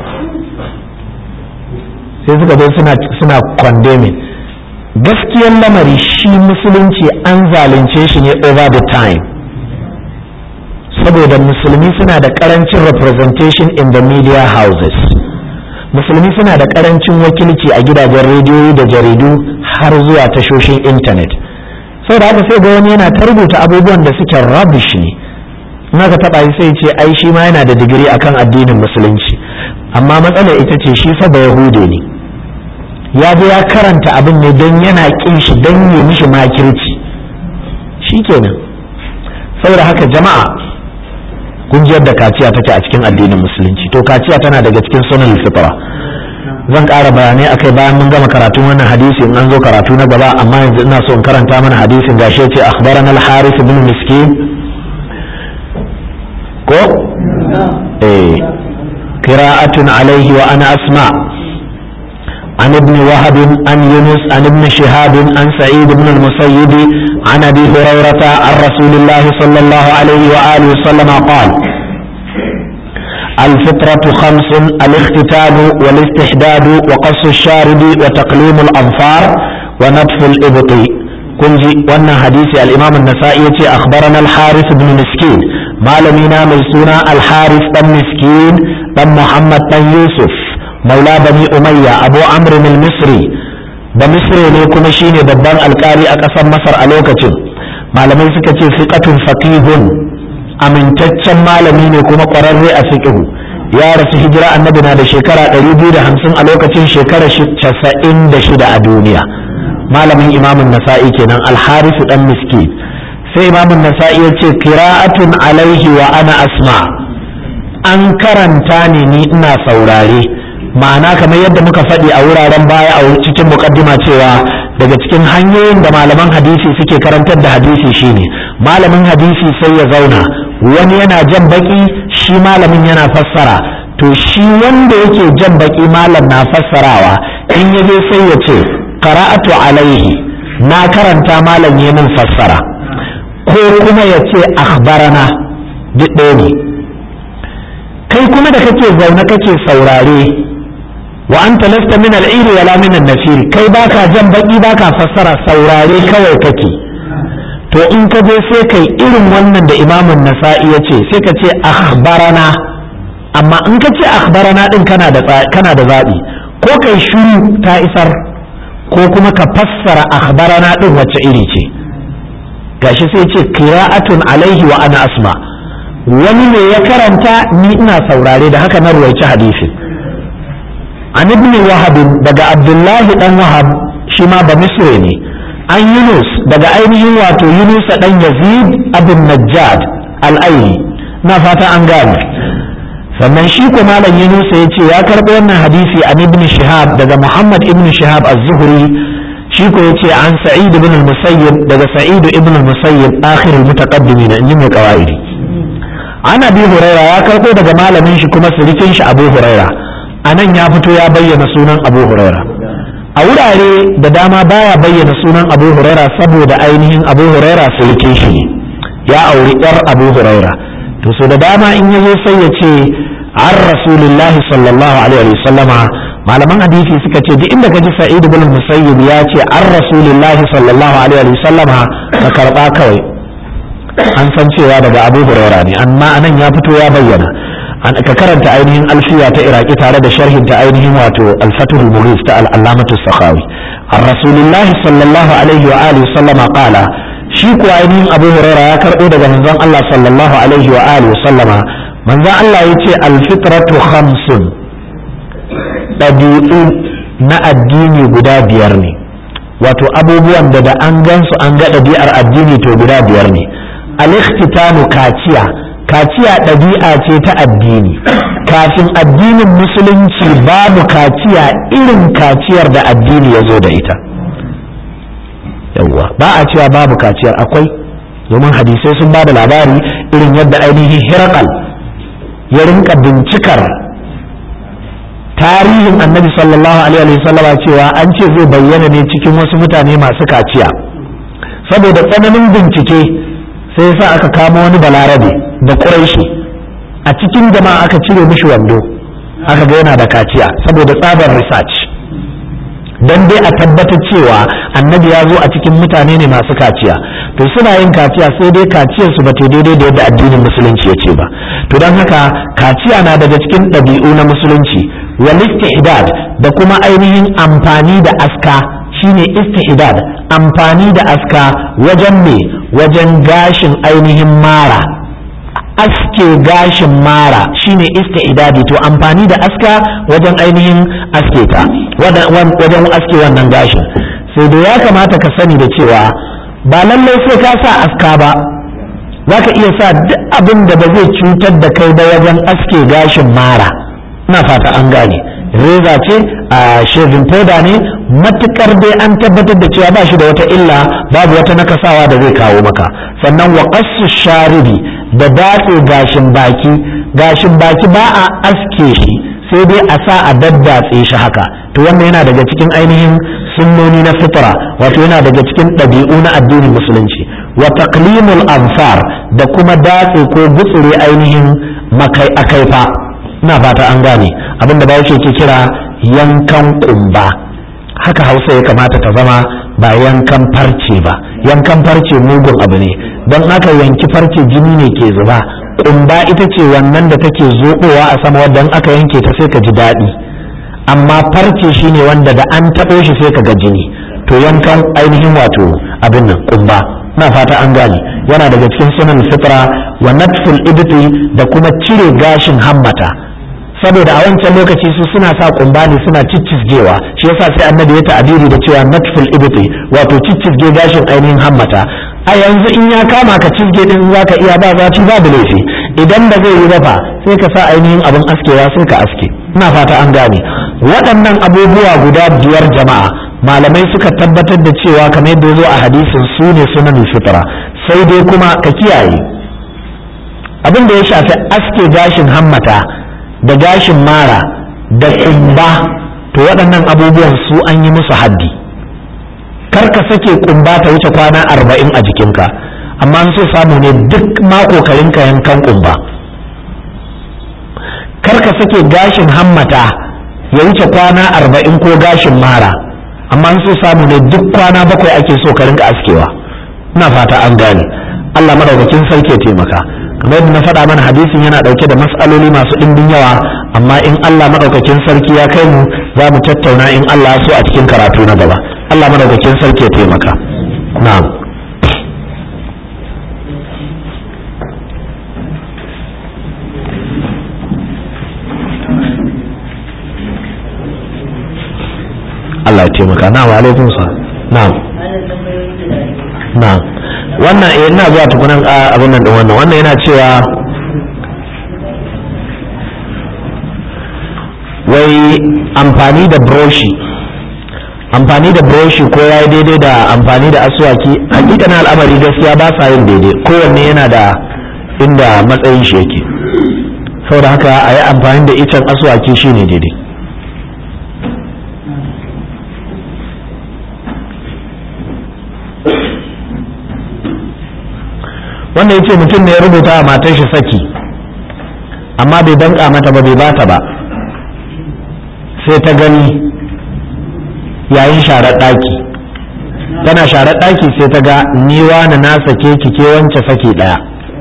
sai suka zo suna suna condemning gaskiyar lamari shi musulunci an zalunce shi ne over the time saboda musulmi suna da karancin representation in the media houses musulmi suna da karancin wakilci a gidajen rediyoyi da jaridu har zuwa tashoshin intanet saboda haka sai ga wani yana ta rubuta abubuwan da suke rubbish ne in aka taba shi sai ce ai shi ma yana da digiri akan addinin musulunci amma matsalar ita ce shi fa ba yahude ne ya je ya karanta abin ne don yana kin shi don yi mishi makirci shikenan saboda haka jama'a kun ji yadda kaciya take a cikin addinin musulunci to kaciya tana daga cikin sunan fitra zan ƙara bayanai akai bayan mun gama karatun wannan hadisi in an zo karatu na gaba amma yanzu ina so in karanta mana hadisin gashi yace akhbarana al-harith ibn miskin ko eh qira'atun alayhi wa ana asma' عن ابن وهب عن يونس عن ابن شهاب عن سعيد بن المسيب عن ابي هريره عن رسول الله صلى الله عليه واله وسلم قال الفطرة خمس الاختتان والاستحداد وقص الشارب وتقليم الأظفار ونتف الإبط كنجي وانا حديث الإمام النسائي أخبرنا الحارث بن مسكين مالمينا ميسونا الحارث بن مسكين بن محمد بن يوسف مولى بني أمية أبو عمرو المصري بمصر ne kuma shine babban alkali a ƙasar Masar a lokacin malamai suka ce fiqatun faqihun amintaccen malami ne kuma ƙwararre a fiqhu ya rasu hijira annabi na da shekara 250 a lokacin shekara 96 a duniya malamin imamun nasa'i kenan alharisu dan miski sai imamun nasa'i ya ce qira'atun alaihi wa ana asma an karanta ne ni ina saurare ma'ana kamar yadda muka faɗi a wuraren baya a cikin mukaddima cewa daga cikin hanyoyin da malaman hadisi suke karantar da hadisi shine malamin hadisi sai ya zauna wani yana jan baki shi malamin yana fassara to shi wanda yake jan baki malam na fassarawa in ya je sai ya ce qara'atu alaihi na karanta malam ya min fassara ko kuma ya ce akhbarana duk ɗaya ne kai kuma da kake zaune kake saurare wa anta lasta min al-ir wala min an-nafir kai baka jan baki baka fassara saurare kawai kake to in ka je sai kai irin wannan da imamun nasa'i ya ce sai ka ce akhbarana amma in ka ce akhbarana din kana da kana da zabi ko kai shiru ta isar ko kuma ka fassara akhbarana din wacce iri ce gashi sai ce qira'atun alaihi wa ana asma wani ne ya karanta ni ina saurare da haka na ruwaici hadisin an ibn wahab daga abdullahi dan wahab shi ma ba misri ne an yunus daga ainihin wato yunus dan yazid abin najjad al-aini na fata an gane sannan shi ko malam yunus ya ce ya karɓo wannan hadisi an ibn shihab daga muhammad ibn shihab az-zuhri shi ko ya ce an sa'id ibn al-musayyib daga sa'id ibn al-musayyib akhir al-mutaqaddimin in ji mai qawaidi an abi huraira ya karɓo daga malamin shi kuma sirikin shi abu huraira anan ya fito ya bayyana sunan abu huraira a wurare da dama baya bayyana sunan abu huraira saboda ainihin abu huraira sulke shi ne ya auri yar abu huraira to so da dama in ya zo sai ya ce an rasulullahi sallallahu alaihi wa sallama malaman hadisi suka ce duk inda ka ji sa'id ibn musayyib ya ce an rasulullahi sallallahu alaihi wa sallama ka karba kawai an san cewa daga abu huraira ne amma anan ya fito ya bayyana ka karanta ainihin alfiya ta iraki tare da sharhin ta ainihin wato alfatul mughis ta al'alamatu sakhawi an rasulullah sallallahu alaihi wa alihi sallama qala shi ko ainihin abu huraira ya karbo daga manzon Allah sallallahu alaihi wa alihi sallama manzon Allah yace alfitratu khamsun dabi'u na addini guda biyar ne wato abubuwan da da an gansu an ga ɗabi'ar addini to guda biyar ne al-ikhtitanu kaciya kaciya ɗabi'a ce ta addini kafin addinin musulunci babu kaciya irin kaciyar da addini ya zo da ita yawwa ba a cewa babu kaciyar akwai domin hadisai sun ba da labari irin yadda ainihin hirakal ya rinka bincikar tarihin annabi sallallahu alaihi wasallama cewa an ce zai bayyana ne cikin wasu mutane masu kaciya saboda tsananin bincike sai sa aka kama wani balarabe da ƙuraishi a cikin jama'a aka cire mishi wando aka ga yana da kaciya saboda tsabar research don dai a tabbatar cewa annabi ya zo a cikin mutane ne masu kaciya to suna yin kaciya sai dai kaciyar su ba ta daidai da yadda addinin musulunci ya ce ba to don haka kaciya na daga cikin ɗabi'u na musulunci wal istihdad da kuma ainihin amfani da aska shine istihdad amfani da aska wajen me wajen gashin ainihin mara aske gashin mara shine istihdadi to amfani da aska wajen ainihin aske ta wajen aske wannan gashin sai da ya kamata ka sani da cewa ba lallai sai ka sa aska ba za ka iya sa duk abin da ba zai cutar da kai ba wajen aske gashin mara ina fata an gane reza ce a shaving powder ne matukar dai an tabbatar da cewa ba shi da wata illa babu wata nakasawa da zai kawo maka sannan wa qassu sharibi da datse gashin baki gashin baki ba a aske shi sai dai a sa a daddatse shi haka to wannan yana daga cikin ainihin sunnoni na fitra wato yana daga cikin ɗabi'u na addinin musulunci wa taqlimul anfar da kuma datse ko gutsure ainihin makai akaifa ina fata an gane abinda ba yake ke kira yankan kumba haka hausa ya kamata ta zama ba yankan farce ba yankan farce mugun abu ne don haka yanki farce jini ne ke zuba kumba ita ce wannan da take zoɓowa a sama wadda aka yanke ta sai ka ji daɗi amma farce shine wanda da an taɓo shi sai ka ga jini to yankan ainihin wato abin nan kumba na fata an gane yana daga cikin sunan fitra wa natful ibti da kuma cire gashin hammata saboda a wancan lokaci su suna sa kumba ne suna ciccizgewa shi yasa sai annabi ya ta'abiri da cewa natful ibti wato ciccizge gashin ainihin hammata a yanzu in ya kama ka cizge din zaka iya ba zaci babu laifi idan ba zai yi ba fa sai ka sa ainihin abin askewa sai ka aske ina fata an gane waɗannan abubuwa guda biyar jama'a malamai suka tabbatar da cewa kamar yadda zo a hadisin su ne sunan fitra sai dai kuma ka kiyaye abin da ya shafi aske gashin hammata da gashin mara da kumba to waɗannan abubuwan su an yi musu haddi kar ka sake kumba ta wuce kwana arba'in a jikinka amma an so samu ne duk mako ka rinka yankan kumba kar ka sake gashin hammata ya wuce kwana arba'in ko gashin mara amma an so samu ne duk kwana bakwai ake so ka rinka askewa ina fata an gane Allah madaukakin sarki ya taimaka kamar yadda na faɗa mana hadisin yana ɗauke da matsaloli masu ɗimbin yawa amma in Allah madaukakin sarki ya kai mu za mu tattauna in Allah so a cikin karatu na gaba Allah madaukakin sarki ya taimaka na'am Allah ya taimaka na wa alaikun sa na'am na'am wannan eh ina zuwa tukunan abin nan din wannan wannan yana cewa wai amfani da broshi amfani da broshi ko ya yi daidai da amfani da asuwaki hakikanin al'amari gaskiya ba sa yin daidai kowanne yana da inda matsayin shi yake saboda haka a yi amfani da icen asuwaki shine daidai wannan ya ce mutum ne ya rubuta wa matar shi saki amma bai danka mata ba bai bata ba sai ta gani yayin sharar ɗaki tana sharar ɗaki sai ta ga ni wani na sake ki ke wance sake ɗaya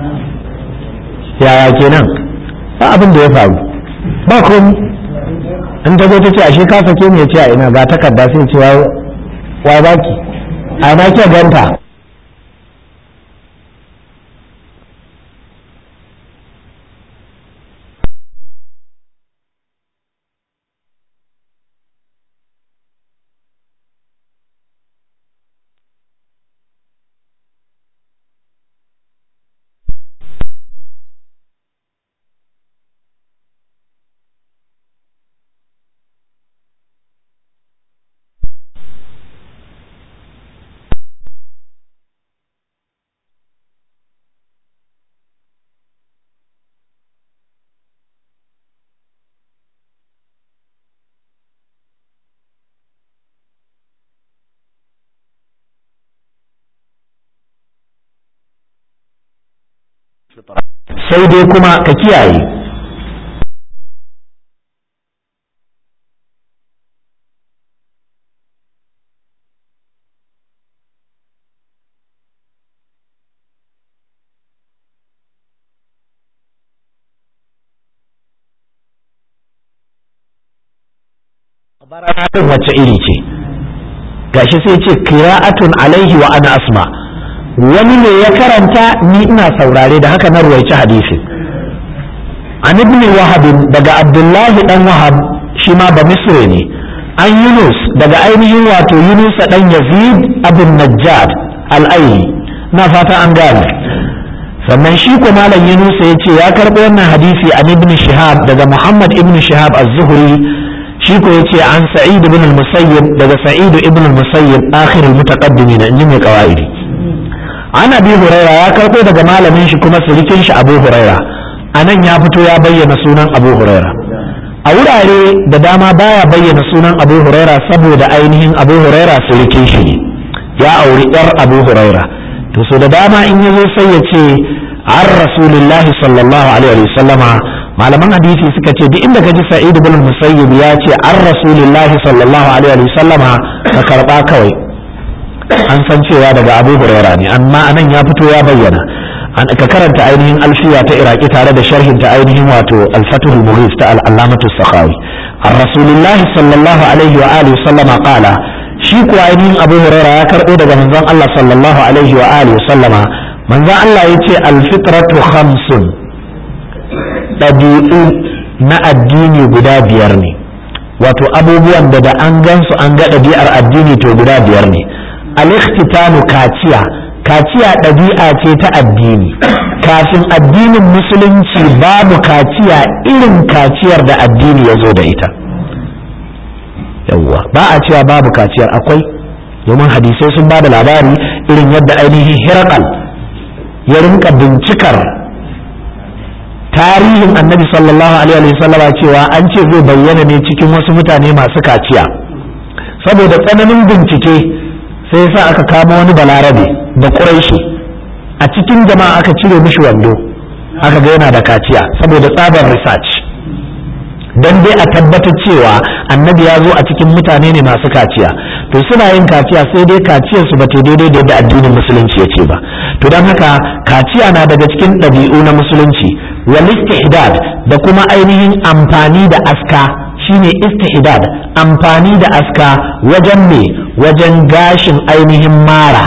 yaya kenan ba abin da ya faru ba komi in ta ta ce ashe ka sake ni ya ce a ina ba takarda sai ce wa baki a ina ke ganta sai dai kuma ka kiyaye bara'atun wacce iri ce gashi sai ce qira'atun alaihi wa ana asma wani ne ya karanta ni ina saurare da haka na ruwaici hadisin an ibn wahab daga abdullahi dan wahab shi ma ba misre ne an yunus daga ainihin wato yunus dan yazid abin najjad al-aini na fata an gane sannan shi ko malam yunus ya ce ya karɓo wannan hadisi an ibn shihab daga muhammad ibn shihab az-zuhri shi ko ya ce an sa'id ibn al-musayyib daga sa'id ibn al-musayyib akhir al-mutaqaddimin in ji mai qawaidi an abi huraira ya karɓo daga malamin shi kuma surikin shi abu huraira a nan ya fito ya bayyana sunan abu huraira a wurare da dama baya bayyana sunan abu huraira saboda ainihin abu huraira surukin shi ne ya auri yar abu huraira to so da dama in ya zo sai ya ce an rasulillahi sallallahu alaihi wa sallama malaman hadisi suka ce duk inda ka ji sa'id ibn musayyib ya ce an rasulillahi sallallahu alaihi wa sallama ka karba kawai an san cewa daga abu huraira ne amma anan ya fito ya bayyana ka karanta ainihin alfiya ta iraki tare da sharhin ta ainihin wato alfatul mughis ta al'allamatu sakhawi an rasulillahi sallallahu alaihi wa alihi sallama qala shi kuwa ainihin abu huraira ya karbo daga manzon Allah sallallahu alaihi wa alihi sallama manzon Allah yace alfitratu khamsun ɗabi'u na addini guda biyar ne wato abubuwan da da an gansu an ga ɗabi'ar addini to guda biyar ne al-ikhtitanu kaciya kaciya ɗabi'a ce ta addini kafin addinin musulunci babu kaciya irin kaciyar da addini ya zo da ita yawwa ba a cewa babu kaciyar akwai domin hadisai sun ba da labari irin yadda ainihin hirakal ya rinka bincikar tarihin annabi sallallahu alaihi wasallama cewa an ce zai bayyana ne cikin wasu mutane masu kaciya saboda tsananin bincike sai sa aka kama wani balarabe da ƙuraishi a cikin jama'a aka cire mishi wando aka ga yana da kaciya saboda tsabar research don dai a tabbatar cewa annabi ya zo a cikin mutane ne masu kaciya to suna yin kaciya sai dai kaciyar su bata daidai da yadda addinin musulunci ya ce ba to don haka kaciya na daga cikin ɗabi'u na musulunci wal istihdad da kuma ainihin amfani da aska shine istihdad amfani da aska wajen me wajen gashin ainihin mara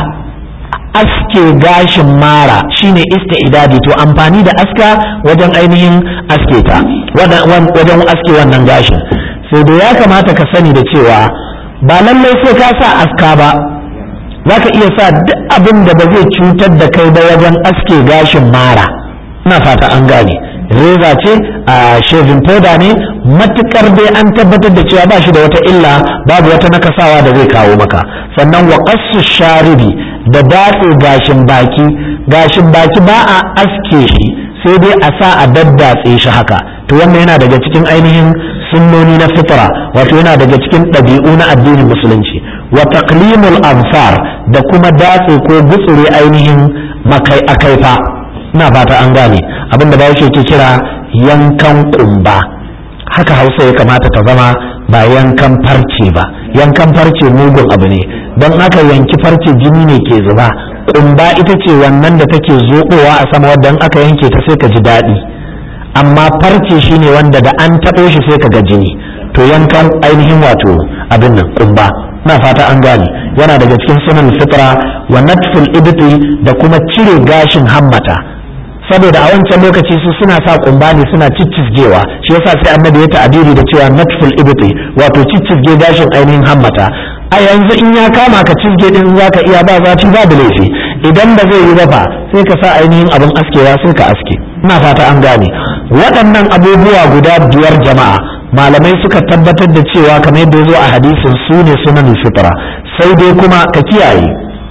aske gashin mara shine istidadi to amfani da aska wajen ainihin aske ta wajen aske wannan gashin sai da ya kamata ka sani da cewa ba lallai sai ka sa aska ba za ka iya sa duk abin da ba zai cutar da kai ba wajen aske gashin mara ina fata an gane reza ce a shaving powder ne matukar dai an tabbatar da cewa ba shi da wata illa babu wata nakasawa da zai kawo maka sannan wa qassu sharibi da datse gashin baki gashin baki ba a aske shi sai dai a sa a daddatse shi haka to wannan yana daga cikin ainihin sunnoni na fitra wato yana daga cikin ɗabi'u na addinin musulunci wa taqlimul ansar da kuma datse ko gutsure ainihin makai akaifa ina fata an gane abin da bawo ke kira yankan kumba haka hausa ya kamata ta zama ba yankan farce ba yankan farce mugun abu ne don haka yanki farce jini ne ke zuba kumba ita ce wannan da take zoɓowa a sama wadda aka yanke ta sai ka ji daɗi amma farce shine wanda da an taɓo shi sai ka ga jini to yankan ainihin wato abin nan kumba na fata an gane yana daga cikin sunan fitra wa natful ibti da kuma cire gashin hammata saboda a wancan lokaci su suna sa kumba ne suna ciccizgewa shi yasa sai annabi ya ta'abiri da cewa natful ibti wato ciccizge gashin ainihin hammata a yanzu in ya kama ka cizge din zaka iya ba zafi babu laifi idan ba zai yi ba fa sai ka sa ainihin abin askewa sai ka aske ina fata an gane waɗannan abubuwa guda biyar jama'a malamai suka tabbatar da cewa kamar yadda ya zo a hadisin su ne sunan fitra sai dai kuma ka kiyaye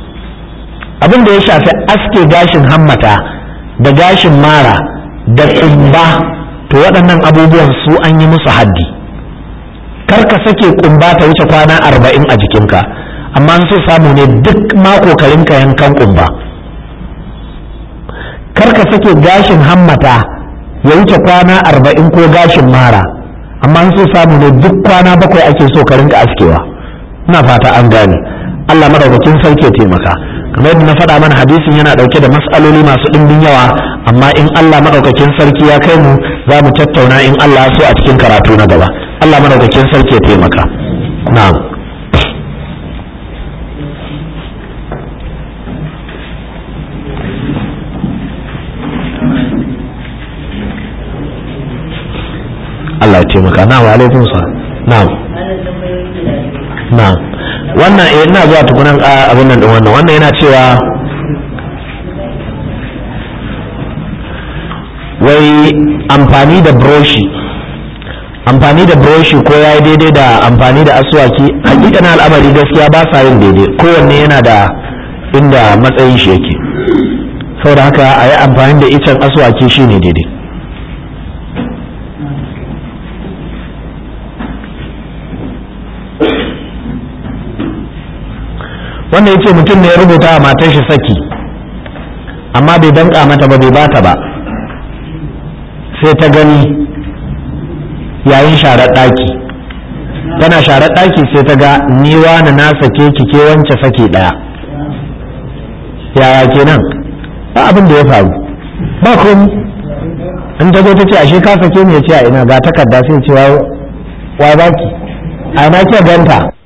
abin da ya shafi aske gashin hammata da gashin mara da kumba to waɗannan abubuwan su an yi musu haddi kar ka sake kumba ta wuce kwana arba'in a jikinka amma an so samu ne duk mako ka rinka yankan kumba kar ka sake gashin hammata ya wuce kwana arba'in ko gashin mara amma an so samu ne duk kwana bakwai ake so ka rinka askewa ina fata an gane Allah madaukakin sarki ya taimaka kamar yadda na faɗa mana hadisin yana ɗauke da mas'aloli masu ɗimbin yawa amma in Allah madaukakin sarki ya kai mu za mu tattauna in Allah so a cikin karatu na gaba Allah madaukakin sarki ya taimaka na'am Allah ya taimaka na wa alaikum sa na'am na'am wannan eh ina zuwa tukunan abin nan din wannan wannan yana cewa wai amfani da broshi amfani da broshi ko ya yi daidai da amfani da aswaki hakikanin al'amari gaskiya ba sa yin daidai kowanne yana da inda matsayin shi yake saboda haka a yi amfani da icen aswaki shine daidai wanda ya ce mutum ne ya rubuta wa matar shi saki amma bai danka mata ba bai bata ba sai ta gani yayin sharar ɗaki tana sharar ɗaki sai ta ga ni wani na sake ki ke wance sake ɗaya yaya kenan ba abin da ya faru ba komi in ta zo ta ce ashe ka sake ni ya ce a ina ga takarda sai ce wa baki a ina ke ganta